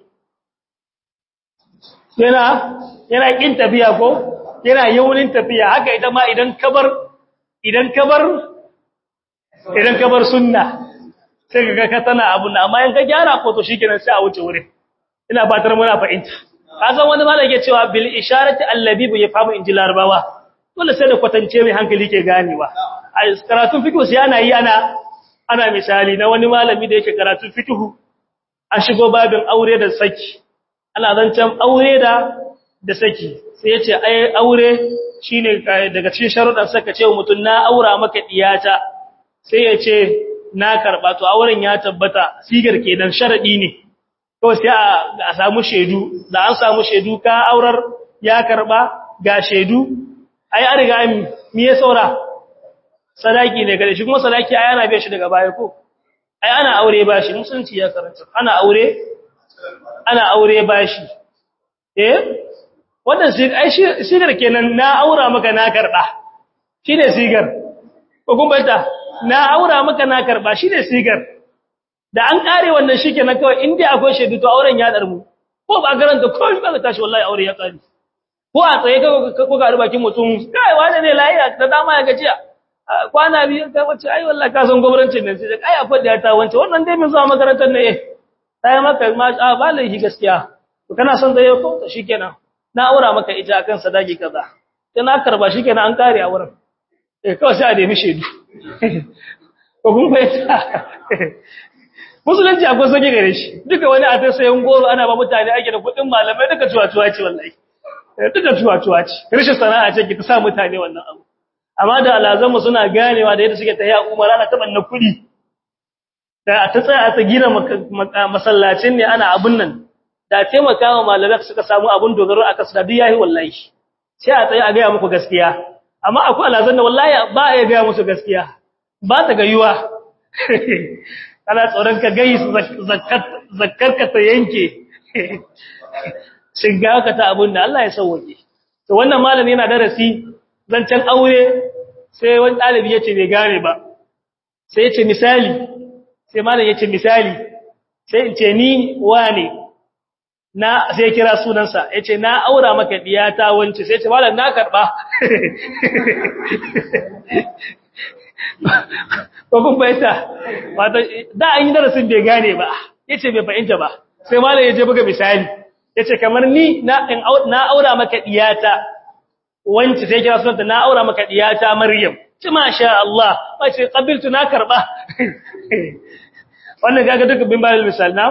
yana yana kin tafiya ko yana yawunin tafiya haka ita ma idan kabar idan kabar idan kabar sunna sai kaga ka tana abu na amma in ka gyara ko to shikenan sai a wuce wurin ina fatar muna fahimta kazan wani malaka yake cewa bil isharati allabi ya famu injil arbawa dole sai da kwatance mai hankali ke ganewa a karatun fiqh sai ana yi ana ana misali na wani malami da yake karatun fiqh an shigo babin aure da saki ana zancan aure da da saki sai yace ai aure shine daga cikin sharuɗan saka ce mutun na aura maka diyata sai yace na karba to auren ya tabbata sigar kenan sharadi ne to sai a samu shedu da an samu shedu ka aurar ya karba ga shedu ai an riga mi ya saura sadaki ne gare shi kuma sadaki ai ana biya shi daga baya ko ai ana aure bashi musulunci ya karanta ana aure ana aure bashi eh wannan ai sigar kenan na aura maka na karba shine sigar ko kun bayyana na aura maka na karba shine sigar da an kare wannan shikenan kawai in dai akwai shaidu to auren ya darmu ko ba garanta ko ba ka tashi wallahi aure ya kare ko a tsaye ko ga bakin mutum kai wani ne lafiya da dama ya gajiya kwana biyu ka wace ai wallahi ka san gwamnatin nan sai ai akwai da ta wance wannan dai min zuwa makarantar ne eh sai maka ma a ba laifi gaskiya to kana son da yau ko to shikenan na aura maka ita akan sadaki kaza sai na karba shikenan an kare a wurin eh kawai sai a nemi shedu ko kun fahimta musulunci akwai sake gare shi duka wani a ta sayan goro ana ba mutane ake da kuɗin malamai duka cuwa-cuwa ce wallahi duka cuwa-cuwa ce rashin sana'a ce ki ta sa mutane wannan abu amma da alazanmu suna ganewa da yadda suke ta yi umar ana taɓa na kuɗi da a ta tsaya ta gina masallacin ne ana abun nan da taimaka wa malamai suka samu abun dogaro a kasu da duk yayi wallahi sai a tsaye a gaya muku gaskiya amma akwai alazan da wallahi ba a gaya musu gaskiya ba ta gayuwa ana tsoron ka gai zakkar ka ta yanke shiga ka ta abun da Allah ya sauwake to wannan malami yana darasi zancen aure sai wani ɗalibi ya ce bai gane ba sai ya ce misali sai malam ya ce misali sai in ce ni wane na sai kira sunansa ya ce na aura maka diyata wance sai ce malam na karɓa ko kun fahimta da an yi darasin bai gane ba ya ce bai fahimta ba sai malam ya je buga misali ya ce kamar ni na aura maka diyata wance sai kira sunanta na aura maka diyata Maryam ci masha Allah ba ce qabiltu na karba wannan kaga duka bin bayan misal na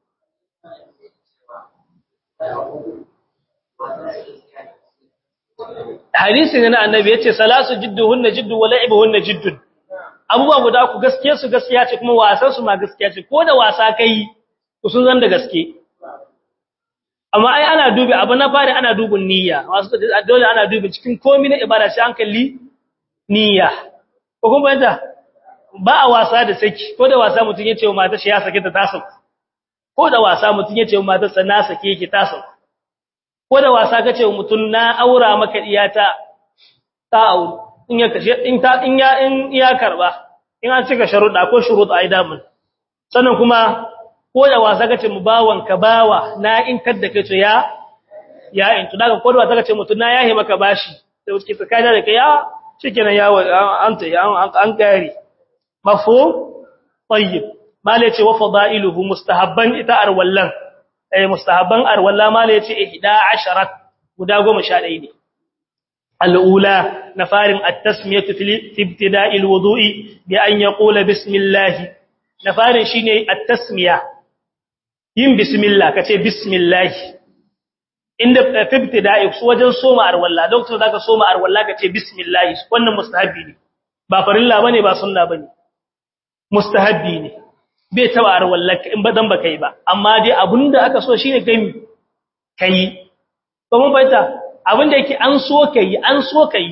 hadisi ne na annabi yace salasu jidduhunna jiddu wa la'ibuhunna jiddun abubuwa guda ku gaskiya su gaskiya ce kuma wasan su ma gaskiya ce ko da wasa kai ku sun zan da gaske amma ai ana dubi abu na fari ana dubin niyya wasu dole ana dubi cikin komai na ibada sai an kalli niyya ko kuma yanda ba a wasa da saki ko da wasa mutun yace wa matar shi ya sake ta tasa ko da wasa mutun yace wa matar sa na sake yake tasa ko da wasa kace wa mutun na aura maka iyata ta aure in ya kashe in ta in ya in ya karba in an cika sharuɗa ko shurut ai damun sannan kuma ko da wasa kace mu bawan ka bawa na in kadda kai to ya ya in to daga ko da wasa kace mutun na yahe maka bashi da wuce tsakanin da kai ya shikenan ya an ta an an kare mafhum tayyib mala yace wa fadailuhu mustahabban ita arwallan eh mustahabban arwalla mala yace 11 guda 11 ne الأولى نفار التسمية في ابتداء الوضوء بأن يقول بسم الله نفار شيني التسمية yin bismillah kace bismillah inda fi ibtida'i wajen soma arwalla doctor zaka soma arwalla kace bismillah wannan mustahabi ne ba farilla bane ba sunna bane mustahabi ne bai taba arwalla in ba dan baka yi ba amma dai abinda aka so shine kai kai to mun bayyana abinda yake an so kai an so kai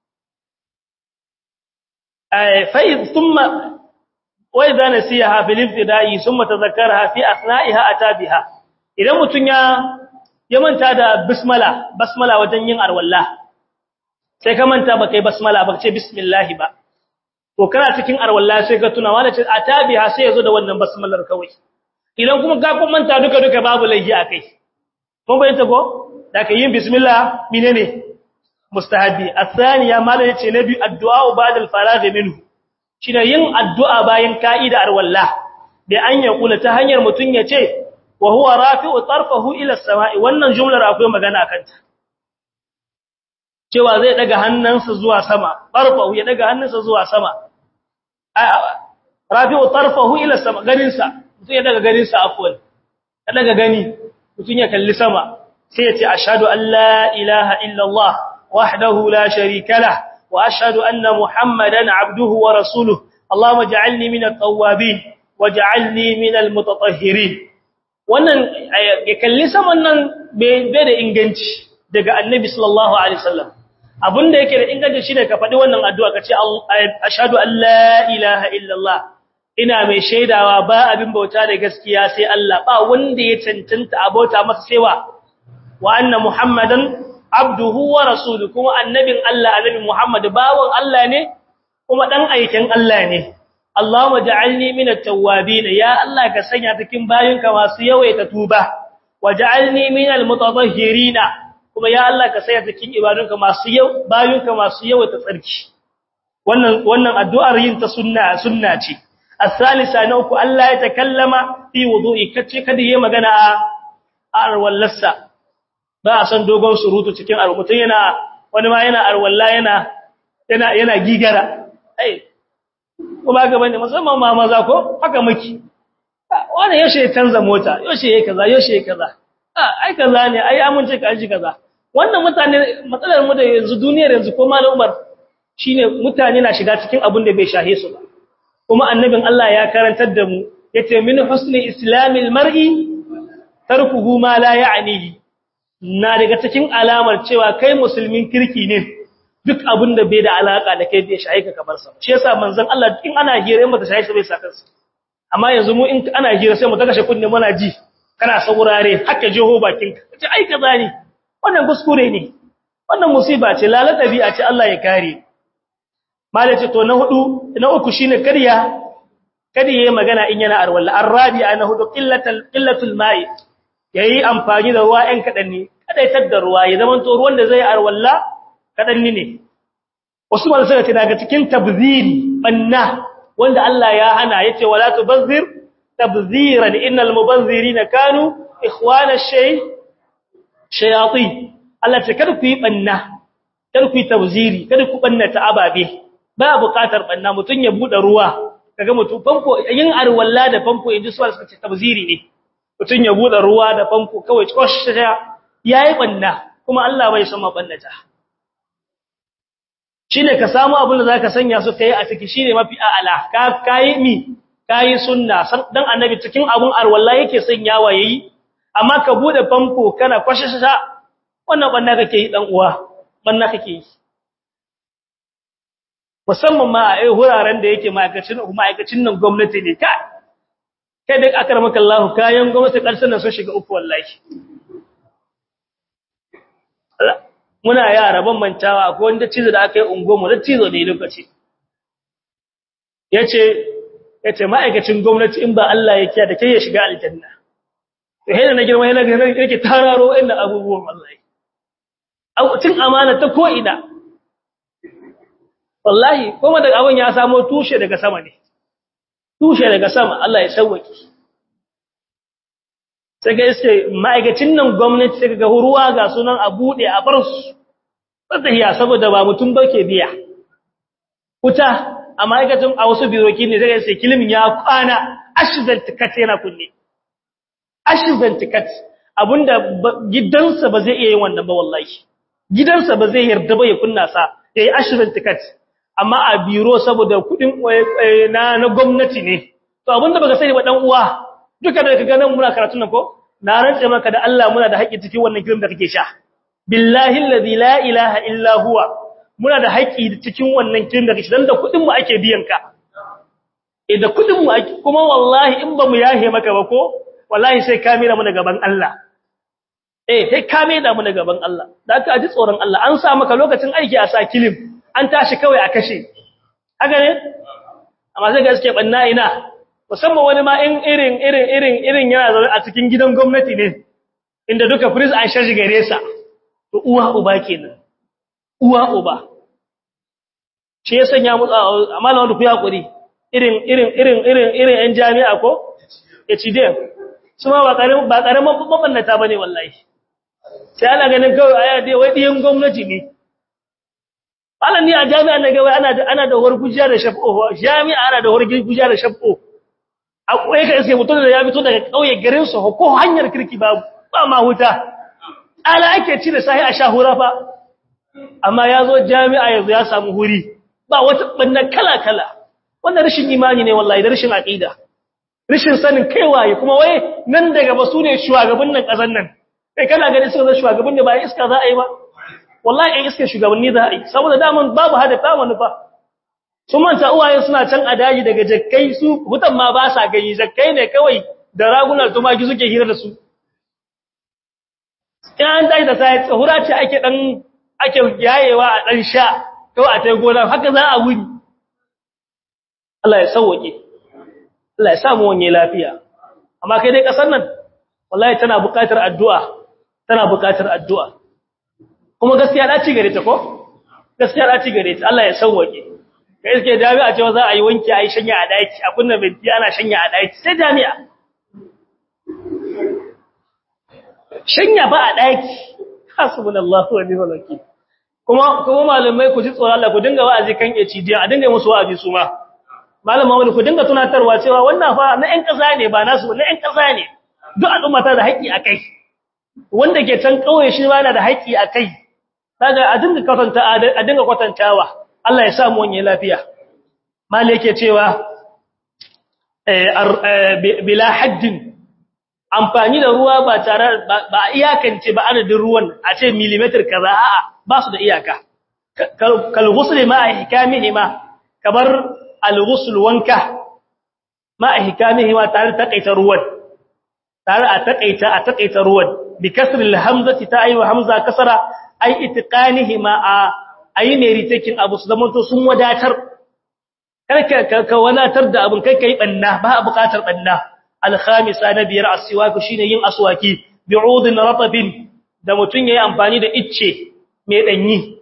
eh fa thumma وإذا نسيها في الابتداء ثم تذكرها في أثنائها أتى بها idan mutun ya ya manta da bismillah basmala wajen yin arwalla sai ka manta ba kai basmala ba ce bismillah ba to kana cikin arwalla sai ka tuna wala ce atabiha sai yazo da wannan basmalar kawai idan kuma ka kun manta duka duka babu laifi akai mun bayyana ko da kai yin bismillah menene mustahabi athaniya malai ce nabi addu'a ba'da al-faragh minhu shine yin addu'a bayan ka'ida arwalla da an ya kula ta hanyar mutun ya ce wa huwa rafi'u tarfahu ila as-sama'i wannan jumlar akwai magana kanta cewa zai daga hannunsa zuwa sama tarfahu ya daga hannunsa zuwa sama rafi'u tarfahu ila as-sama ganinsa mutun ya daga ganinsa afwan ya daga gani mutun ya kalli sama sai ya ce ashhadu an la ilaha illa Allah wahdahu la sharika lahu وأشهد أن محمدا عبده ورسوله اللهم اجعلني من التوابين واجعلني من المتطهرين wannan ya kalli saman nan bai da inganci daga annabi sallallahu alaihi wasallam abinda yake da inganci shine ka faɗi wannan addu'a ka ce ashhadu an la ilaha illallah ina mai shaidawa ba abin bauta da gaskiya sai Allah ba wanda ya cancanta abota masa sewa wa anna muhammadan abduhu wa rasuluhu kuma annabin Allah annabi muhammad bawon Allah ne kuma dan aikin Allah ne Allahumma ja'alni minat tawwabin ya Allah ka sanya cikin bayinka masu yawaita tuba waj'alni minal mutatahhirin kuma ya Allah ka sanya cikin ibadunka masu yau bayinka masu yawaita tsarki wannan wannan addu'ar yin ta sunna sunna ce الثالثة نوك ألا يتكلم في وضوء كتش كده هي مغانا أروالسا ba a san dogon surutu cikin mutum yana wani ma yana arwalla yana yana yana gigara ai kuma ga bane musamman ma maza ko haka miki wani yaushe ya canza mota yaushe ya kaza yaushe ya kaza ai kaza ne ai amince ka ji kaza wannan mutane matsalar mu da yanzu duniyar yanzu ko malam Umar shine mutane na shiga cikin abin da bai shahe su ba kuma annabin Allah ya karantar da mu yace min husni islamil mar'i tarkuhu ma la ya'nihi na daga cikin alamar cewa kai musulmin kirki ne duk abin da bai da alaka da kai bai shaye ka kamar sa shi yasa manzon Allah in ana hira in bata shaye shi bai saka sa amma yanzu mu in ana hira sai mu ta kashe kunne muna ji kana saurare haka jeho bakin ka ce ai kaza ne wannan kuskure ne wannan musiba ce lalata bi'a ce Allah ya kare malaci to na hudu na uku shine kariya kada yayi magana in yana arwalla arabi'a na hudu qillatul qillatul ma'i yayi amfani da ruwa ɗan kadan ne kada ya tadda ruwa ya zaman to ruwan da zai arwalla kadan ne wasu malaka suka ce daga cikin tabziri banna wanda Allah ya hana yace wala tubazzir tabziran innal mubazzirina kanu ikhwana shay shayatin Allah ce kada ku yi banna kada ku yi tabziri kada ku banna ta ababe ba buƙatar banna mutun ya bude ruwa kaga mutum famfo yin arwalla da famfo inji su suka ce tabziri ne mutun ya bude ruwa da famfo kawai koshya yayi banna kuma Allah bai san mabannata shine ka samu abin da zaka sanya su kai a ciki shine mafi a'ala ka kai mi kai sunna dan annabi cikin abun arwalla yake sanyawa yayi amma ka bude famfo kana koshya wannan banna kake yi dan uwa banna kake yi musamman ma a wuraren da yake ma'aikacin ma'aikacin nan gwamnati ne ka kai da akar maka Allah kayan gwamnati karshen nan sun shiga uku wallahi muna yara ban mantawa akwai wanda cizo da aka yi ungomu da cizo ne lokaci yace yace ma'aikacin gwamnati in ba Allah ya kiya da kai ya shiga aljanna to hena na girma hena ga yake tararo inda abubuwan wallahi cin amana ta ko ina wallahi kuma daga abin ya samo tushe daga sama ne tushe daga sama Allah ya sauwaki sai ga iske ma'aikacin nan gwamnati sai ga ruwa ga sunan a bude a bar su tsahiya saboda ba mutum ba ke biya wuta a ma'aikacin a wasu biroki ne zai sai kilimin ya kwana ashizan tikat yana kunne ashizan tikat abinda gidansa ba zai iya yin wannan ba wallahi gidansa ba zai yarda ba ya kunna sa yayi ashizan tikat amma a biro saboda kudin na na gwamnati ne to abinda baka sani ba dan uwa duka da kaga nan muna karatu nan ko na rantsa maka da Allah muna da haƙƙi cikin wannan kirim da kake sha billahi allazi la ilaha illa huwa muna da haƙƙi cikin wannan kirim da kake dan da kudin mu ake biyan ka eh da kudin mu ake kuma wallahi in ba mu yahe maka ba ko wallahi sai ka mira mu da gaban Allah eh sai ka mira mu da gaban Allah da ka ji tsoron Allah an sa maka lokacin aiki a sa kilim an tashi kawai a kashe haka ne amma sai gaske banna ina musamman wani ma in irin irin irin irin yana zaune a cikin gidan gwamnati ne inda duka prince an shaji gare sa to uwa uba kenan uwa uba shi ya sanya mu amma na wanda ku hakuri irin irin irin irin irin yan jami'a ko HDM su ma ba karamin ba karamin babannata bane wallahi sai ana ganin kawai aya dai wai diyan gwamnati ne Malam ni a jami'a na gaba ana da ana da wargujiya da shafo jami'a ana da wargujiya da shafo akwai ka sai mutum da ya fito daga kauye garin su ko hanyar kirki babu ba ma huta ala ake ci da sahi a shahura fa amma yazo jami'a yanzu ya samu huri ba wata banna kala kala wannan rashin imani ne wallahi da rashin aqida rashin sanin kaiwaye kuma waye nan daga ba su ne shugaban nan kasan nan kai kana gani sun zama shugaban ne ba iska za a yi ba wallahi in iske shugabanni za a yi saboda daman babu hadafa manufa sun manta uwaye suna can a daji daga jakkai su hutan ma ba sa gani jakkai ne kawai da ragunar tumaki suke hira da su in an tashi da sai tsahura ce ake dan ake yayewa a dan sha kawai a tai gona haka za a wuni Allah ya sauke Allah ya samu wani lafiya amma kai dai kasar nan wallahi tana buƙatar addu'a tana buƙatar addu'a kuma gaskiya da ci gare ta ko gaskiya da ci gare ta Allah ya sauke kai iske jami'a cewa za a yi wanki a yi shanya a daki a kunna binti ana shanya a daki sai jami'a shanya ba a daki hasbunallahu wa ni'mal wakeel kuma kuma malamai ku ji tsoron Allah ku dinga wa'azi kan HDA a dinga musu wa'azi su ma malama wani ku dinga tunatarwa cewa wannan fa na ƴan ƙasa ne ba nasu na ƴan ƙasa ne duk al'umma ta da haƙƙi a kai wanda ke can ƙauye shi ba na da haƙƙi a kai kaga a dinga kwatanta a dinga kwatantawa Allah ya sa mu wani lafiya mali yake cewa bila haddin amfani da ruwa ba tare ba iyakance ba adadin ruwan a ce millimeter kaza a'a ba su da iyaka kal ghusl ma hikamihi ma kamar al ghusl wanka ma hikamihi ma tare takaita ruwan tare a takaita a takaita ruwan bi kasr al hamzati ta ayi hamza kasara ay itqanihi ma a ayi ne ritakin abu su zamanto sun wadatar karka ka wadatar da abun kai kai banna ba a buƙatar banna al-khamisa na biyar aswaku shine yin aswaki bi'udin ratabin da mutun yayi amfani da icce mai danyi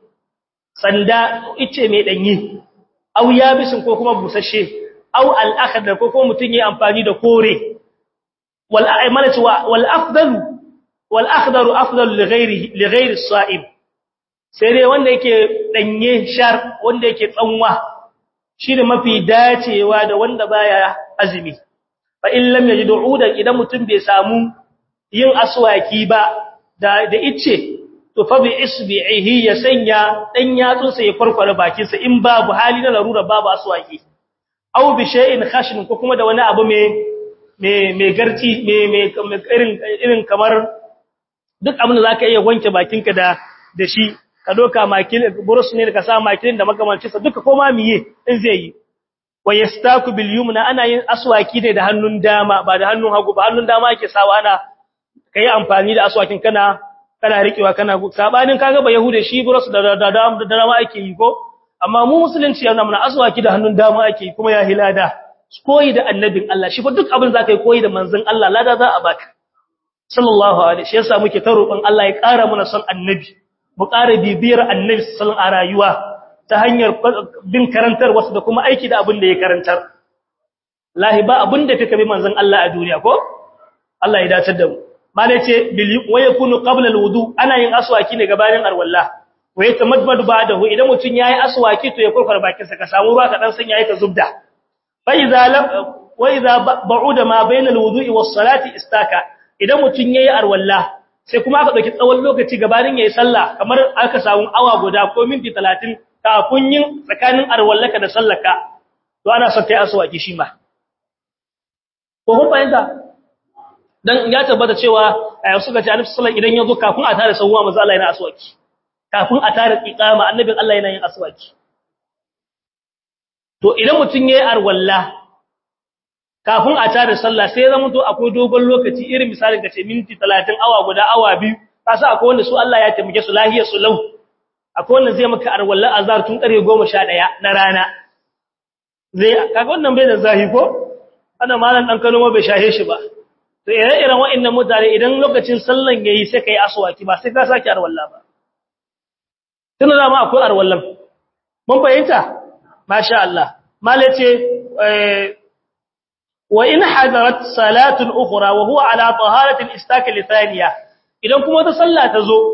sanda icce mai danyi aw yabisin ko kuma busasshe aw al-akhdar ko kuma mutun yayi amfani da kore wal a'malatu wal afdalu wal akhdaru afdalu li ghairihi li ghairi as-sa'ib sai dai wanda yake danye shar wanda yake tsanwa shine mafi dacewa da wanda baya azumi fa in lam yajid udan idan mutum bai samu yin aswaki ba da da ice to fa bi isbihi ya sanya dan yatsun sa ya farkwara bakin sa in babu hali na larura babu aswaki aw bi shay'in khashin ko kuma da wani abu me me me garci me me irin irin kamar duk abin da zaka iya wanke bakinka da da shi ka doka makil burus ne ka sa makilin da makamanci sa duka koma miye in zai yi wa yastaku bil yumna ana yin aswaki ne da hannun dama ba da hannun hagu ba hannun dama yake sawa ana kai amfani da aswakin kana kana rikewa kana sabanin kaga ba yahude shi burus da da da dama ake yi ko amma mu musulunci yana muna aswaki da hannun dama ake yi kuma ya hilada koyi da annabin Allah shi fa duk abin zaka yi koyi da manzon Allah lada za a baka sallallahu alaihi shi yasa muke ta roƙon Allah ya ƙara mana son annabi mu ƙara bibiyar annabi sallallahu a rayuwa ta hanyar bin karantar wasu da kuma aiki da abin da ya karantar lahi ba abin da kake bi manzon Allah a duniya ko Allah ya dace da mu malai ce wa yakunu qabla alwudu ana yin aswaki ne gabanin arwalla wa yatamadmadu ba'dahu idan mutun yayi aswaki to ya kurkura bakin sa ka samu ruwa ka dan san yayi ka zubda fa idza lam wa idza ba'uda ma bayna alwudu'i was salati istaka idan mutun yayi arwalla sai kuma aka dauki tsawon lokaci gabanin yayi sallah kamar aka samu awa guda ko minti 30 kafin yin tsakanin arwallaka da sallaka to ana son kai aswaki shi ma ko kun fahimta dan ya tabbata cewa suka ce annabi sallallahu idan yazo kafin a tare sawwa manzo Allah yana aswaki kafin a tare iqama annabin Allah yana yin aswaki to idan mutun yayi arwalla kafin a tare sallah sai zama to akwai dogon lokaci irin misalin kace minti 30 awa guda awa biyu kasa akwai wanda su Allah ya taimake su lahiyar su lau akwai wanda zai maka arwalla azhar tun kare 11 na rana zai kaga wannan bai da zahi ko ana malan dan Kano ma bai shahe shi ba to ire-iren wa'annan mutane idan lokacin sallan yayi sai kai aswaki ba sai ka saki arwalla ba tun da ma akwai arwallan mun fahimta masha Allah mallai ce wa in hadarat salatun ukhra wa huwa ala taharatin istaka li thaniya idan kuma ta salla ta zo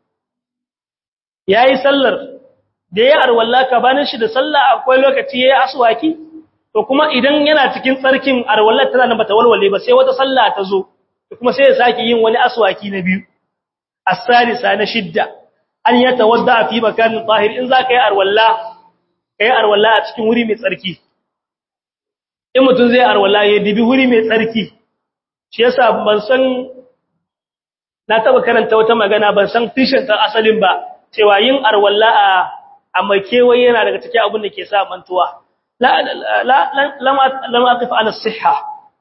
yayi sallar da yayi arwalla ka banin shi da salla akwai lokaci yayi aswaki to kuma idan yana cikin tsarkin arwallar tana nan bata walwale ba sai wata salla ta zo kuma sai ya saki yin wani aswaki na biyu as-salisa na shidda an yatawadda fi makanin tahir in zaka yi arwalla kai arwalla a cikin wuri mai tsarki in mutum zai arwalla ya dibi wuri mai tsarki shi yasa ban san na taba karanta wata magana ban san fishin ta asalin ba cewa yin arwalla a a makewaye yana daga cikin abin da ke sa mantuwa la la lam aqif ala sihha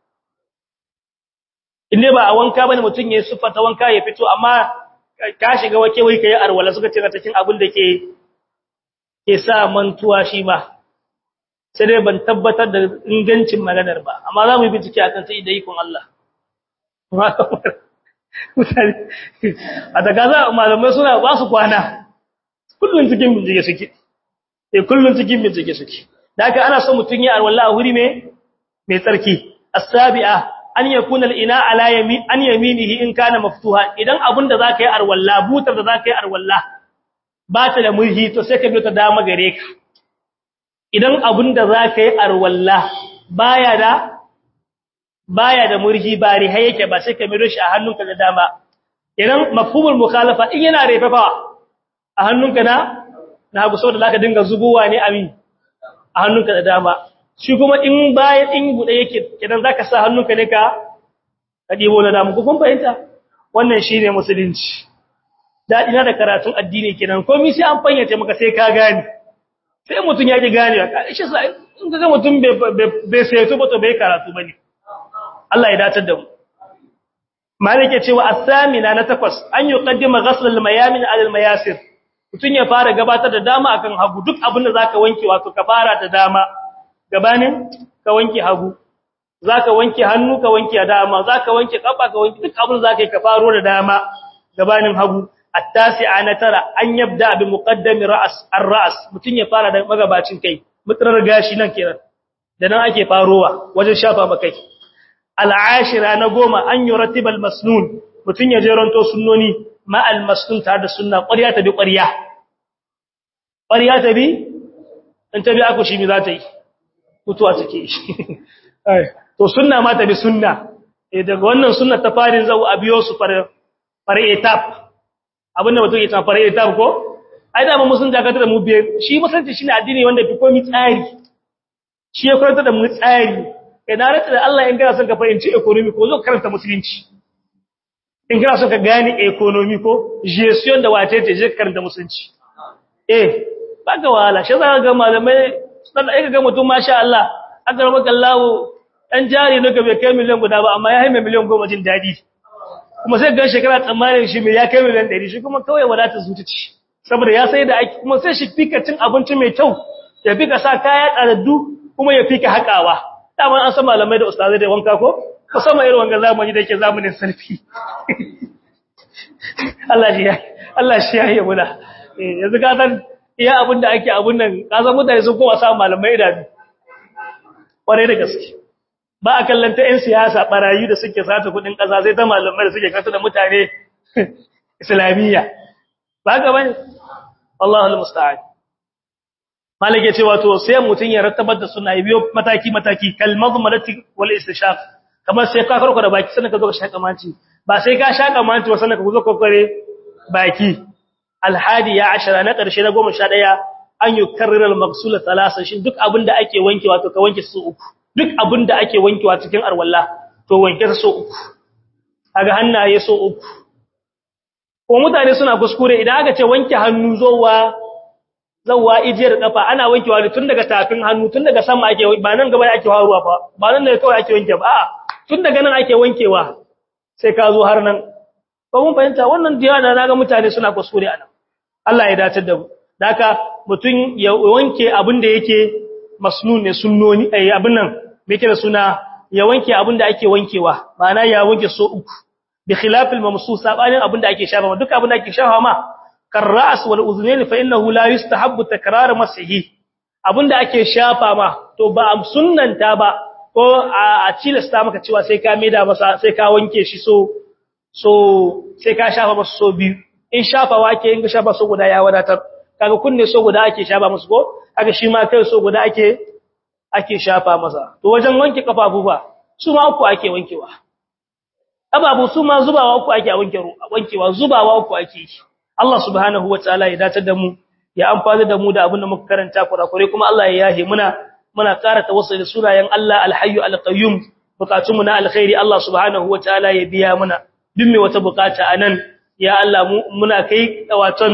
inda ba a wanka bane mutun yayin sufata wanka ya fito amma ka shiga makewaye kai arwalla suka ce cikin abin da ke ke sa mantuwa shi ba sai dai ban tabbatar da ingancin maganar ba amma za mu yi bincike akan sai da ikon Allah a daga za malamai suna ba su kwana kullun cikin bincike suke eh kullun cikin bincike suke da haka ana son mutun ya alwala a wuri mai mai tsarki as-sabi'a an yakuna al-ina ala yamin an yaminihi in kana maftuha idan abun da zaka yi alwala butar da zaka yi alwala ba ta da murhi to sai ka biyo ta dama gare ka idan abun da zaka yi alwala baya da baya da murhi ba riha yake ba sai ka miro shi a hannunka da dama idan mafhumul mukhalafa in yana refafa a hannunka na na hagu saboda zaka dinga zubowa ne amin a hannunka da dama shi kuma in bayan in bude yake idan zaka sa hannunka ne ka ka dibo na dama kun fahimta wannan shine musulunci dadi na da karatun addini kenan komai sai an fayyace maka sai ka gane sai mutun ya ki gane ka shi sai in ga mutun bai sai to ba to bai karatu bane Allah ya datar da mu malike cewa as-samina na takwas an yuqaddima ghasl al-mayamin ala al-mayasir mutun ya fara gabatar da dama akan hagu duk abin da zaka wanke wato ka fara da dama gabanin ka wanke hagu zaka wanke hannu ka wanke dama zaka wanke kafa ka wanke duk abin da zaka yi ka faro da dama gabanin hagu at-tasi'a na tara an yabda bi muqaddami ra's ar-ra's mutun ya fara da magabacin kai mutrar gashi nan kenan da nan ake farowa wajen shafa makai al'ashira na goma an yi ratibal masnun mutum ya jeronto sunnoni ma'al masnun tare da sunna ƙwarya ta bi ƙwarya ƙwarya ta bi in ta bi aku shi mi za ta yi mutuwa take shi to sunna ma ta bi sunna daga wannan sunna ta farin zau a biyo su fare etap abinda mutum ya ta fare etap ko ai da mu sun dakatar da mu biye shi musulunci shine addini wanda fi komi tsari shi ya karanta da mu tsari ina rata da Allah in kana son ka fahimci economy ko zo karanta musulunci in kana son ka gane economy ko gestion da wace ce je karanta musulunci eh baka wahala shi za ga malamai dan ai ga mutum masha Allah aka rama kallahu dan jari ne ga bai kai miliyan guda ba amma ya haime miliyan goma jin dadi kuma sai ga shekara tsammanin shi mai ya kai miliyan 100 shi kuma kawai wadata zucici saboda ya sai da aiki kuma sai shi fika cin abinci mai kyau ya fika sa kaya tsadaddu kuma ya fika haƙawa dama an san malamai da ustazai da wanka ko musamman irin wanga zamani da yake zamanin selfie Allah shi ya Allah shi ya yi muna yanzu ka san iya abin da ake abun nan ka san mutane sun kowa samun malamai da kwarai da gaske ba a kallanta yan siyasa barayi da suke sata kudin kasa sai ta malamai da suke kasa da mutane islamiyya ba ga bane Allahu almusta'an malike cewa to sai mutun ya rattabar da sunna biyo mataki mataki kal madmarati wal istishaq kamar sai ka karko da baki sannan ka zo ka shaka manci ba sai ka shaka manci ba sannan ka zo ka kare baki al hadi ya ashara na karshe na 11 an yukarrir al maghsula thalatha shin duk abinda ake wankewa to ka wanke su uku duk abinda ake wankewa cikin arwalla to wanke su uku kaga hannaye so uku ko mutane suna kuskure idan aka ce wanke hannu zowa zawwa ijiyar kafa ana wankewa ne tun daga tafin hannu tun daga sama ake ba nan gaba ake haruwa fa ba nan ne kawai ake wanke ba a'a tun daga nan ake wankewa sai ka zo har nan ba mun fahimta wannan diya da naga mutane suna kuskure anan Allah ya dace da mu haka mutun ya wanke abin da yake masnun ne sunnoni ai abin nan me yake da suna ya wanke abin da ake wankewa ma'ana ya wanke so uku bi khilafil mamsus sabanin abin da ake shafa duk abin da ake shafa ma karra'as wal uznayn fa innahu la yustahabbu takrar masihi abinda ake shafa ma to ba am sunnanta ba ko a cilasta maka cewa sai ka maida masa sai ka wanke shi so so sai ka shafa masa so biyu in shafa wake in ka shafa so guda ya wadatar kaga kunne so guda ake shafa masa ko kaga shi ma kai so guda ake ake shafa masa to wajen wanke kafafu ba su ma uku ake wankewa ababu su ma zubawa uku ake wankewa zubawa uku ake yi Allah subhanahu wataala ya dace da mu ya amfani da mu da abin da muka karanta kurakure kuma Allah ya yahe muna muna ƙara tawassul da sunayen Allah Al-Hayyu Al-Qayyum bukatun mu na alkhairi Allah subhanahu wataala ya biya muna duk me wata bukata anan ya Allah mu muna kai waton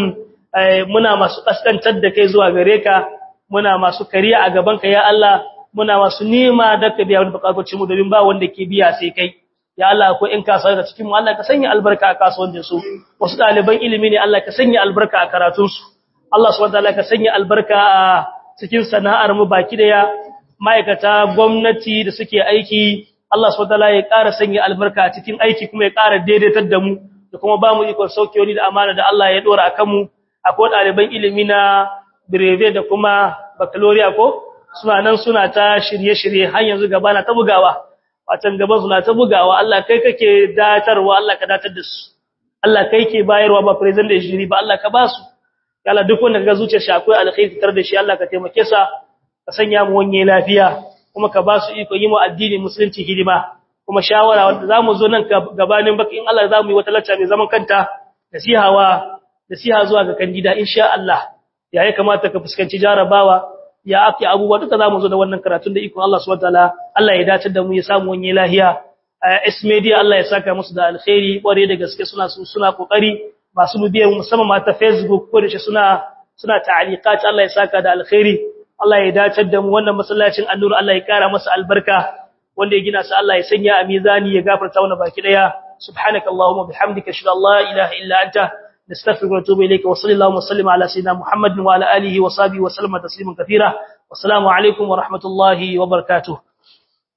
muna masu kaskantar da kai zuwa gare ka muna masu kariya a gaban ka ya Allah muna masu nema da ka biya wani bukatocin mu domin ba wanda ke biya sai kai ya Allah ko in kasuwa da cikin mu Allah ka sanya albarka a kasuwancin su wasu ɗaliban ilimi ne Allah ka sanya albarka a karatun su Allah subhanahu wataala ka sanya albarka a cikin sana'ar mu baki daya ma'aikata gwamnati da suke aiki Allah subhanahu wataala ya ƙara sanya albarka a cikin aiki kuma ya ƙara daidaitar da mu da kuma ba mu ikon saukiyoyi da amana da Allah ya dora akan mu akwai ɗaliban ilimi na breve da kuma baccalaureate ko suna nan suna ta shirye-shirye har yanzu gaba na ta bugawa watan gaba suna ta bugawa Allah kai kake datarwa Allah ka datar da su Allah kai ke bayarwa ba president da jiri ba Allah ka ba su Allah duk wanda kaga zuciyar shi akwai alkhairi tar da shi Allah ka taimake sa ka sanya mu wanye lafiya kuma ka ba su iko yi mu addini musulunci hidima kuma shawara wanda zamu zo nan gabanin baki in Allah zamu yi wata lacca mai zaman kanta nasihawa nasiha zuwa ga kandida insha Allah ya ya kamata ka fuskanci jarabawa ya afi abubuwa duka zamu zo da wannan karatun da ikon Allah subhanahu wataala Allah ya dace da mu ya samu wani lahiya S media Allah ya saka musu da alkhairi kware da gaske suna suna kokari masu bibiya musamman ma ta Facebook ko da shi suna suna ta'aliqat Allah ya saka da alkhairi Allah ya dace da mu wannan masallacin annur Allah ya kara masa albarka wanda ya gina sa Allah ya sanya a mizani ya gafarta wannan baki daya subhanakallahumma bihamdika ashhadu an la ilaha illa anta نستغفرك ونتوب إليك وصلى الله وسلم على سيدنا محمد وعلى آله وصحبه وسلم تسليما كثيرا والسلام عليكم ورحمة الله وبركاته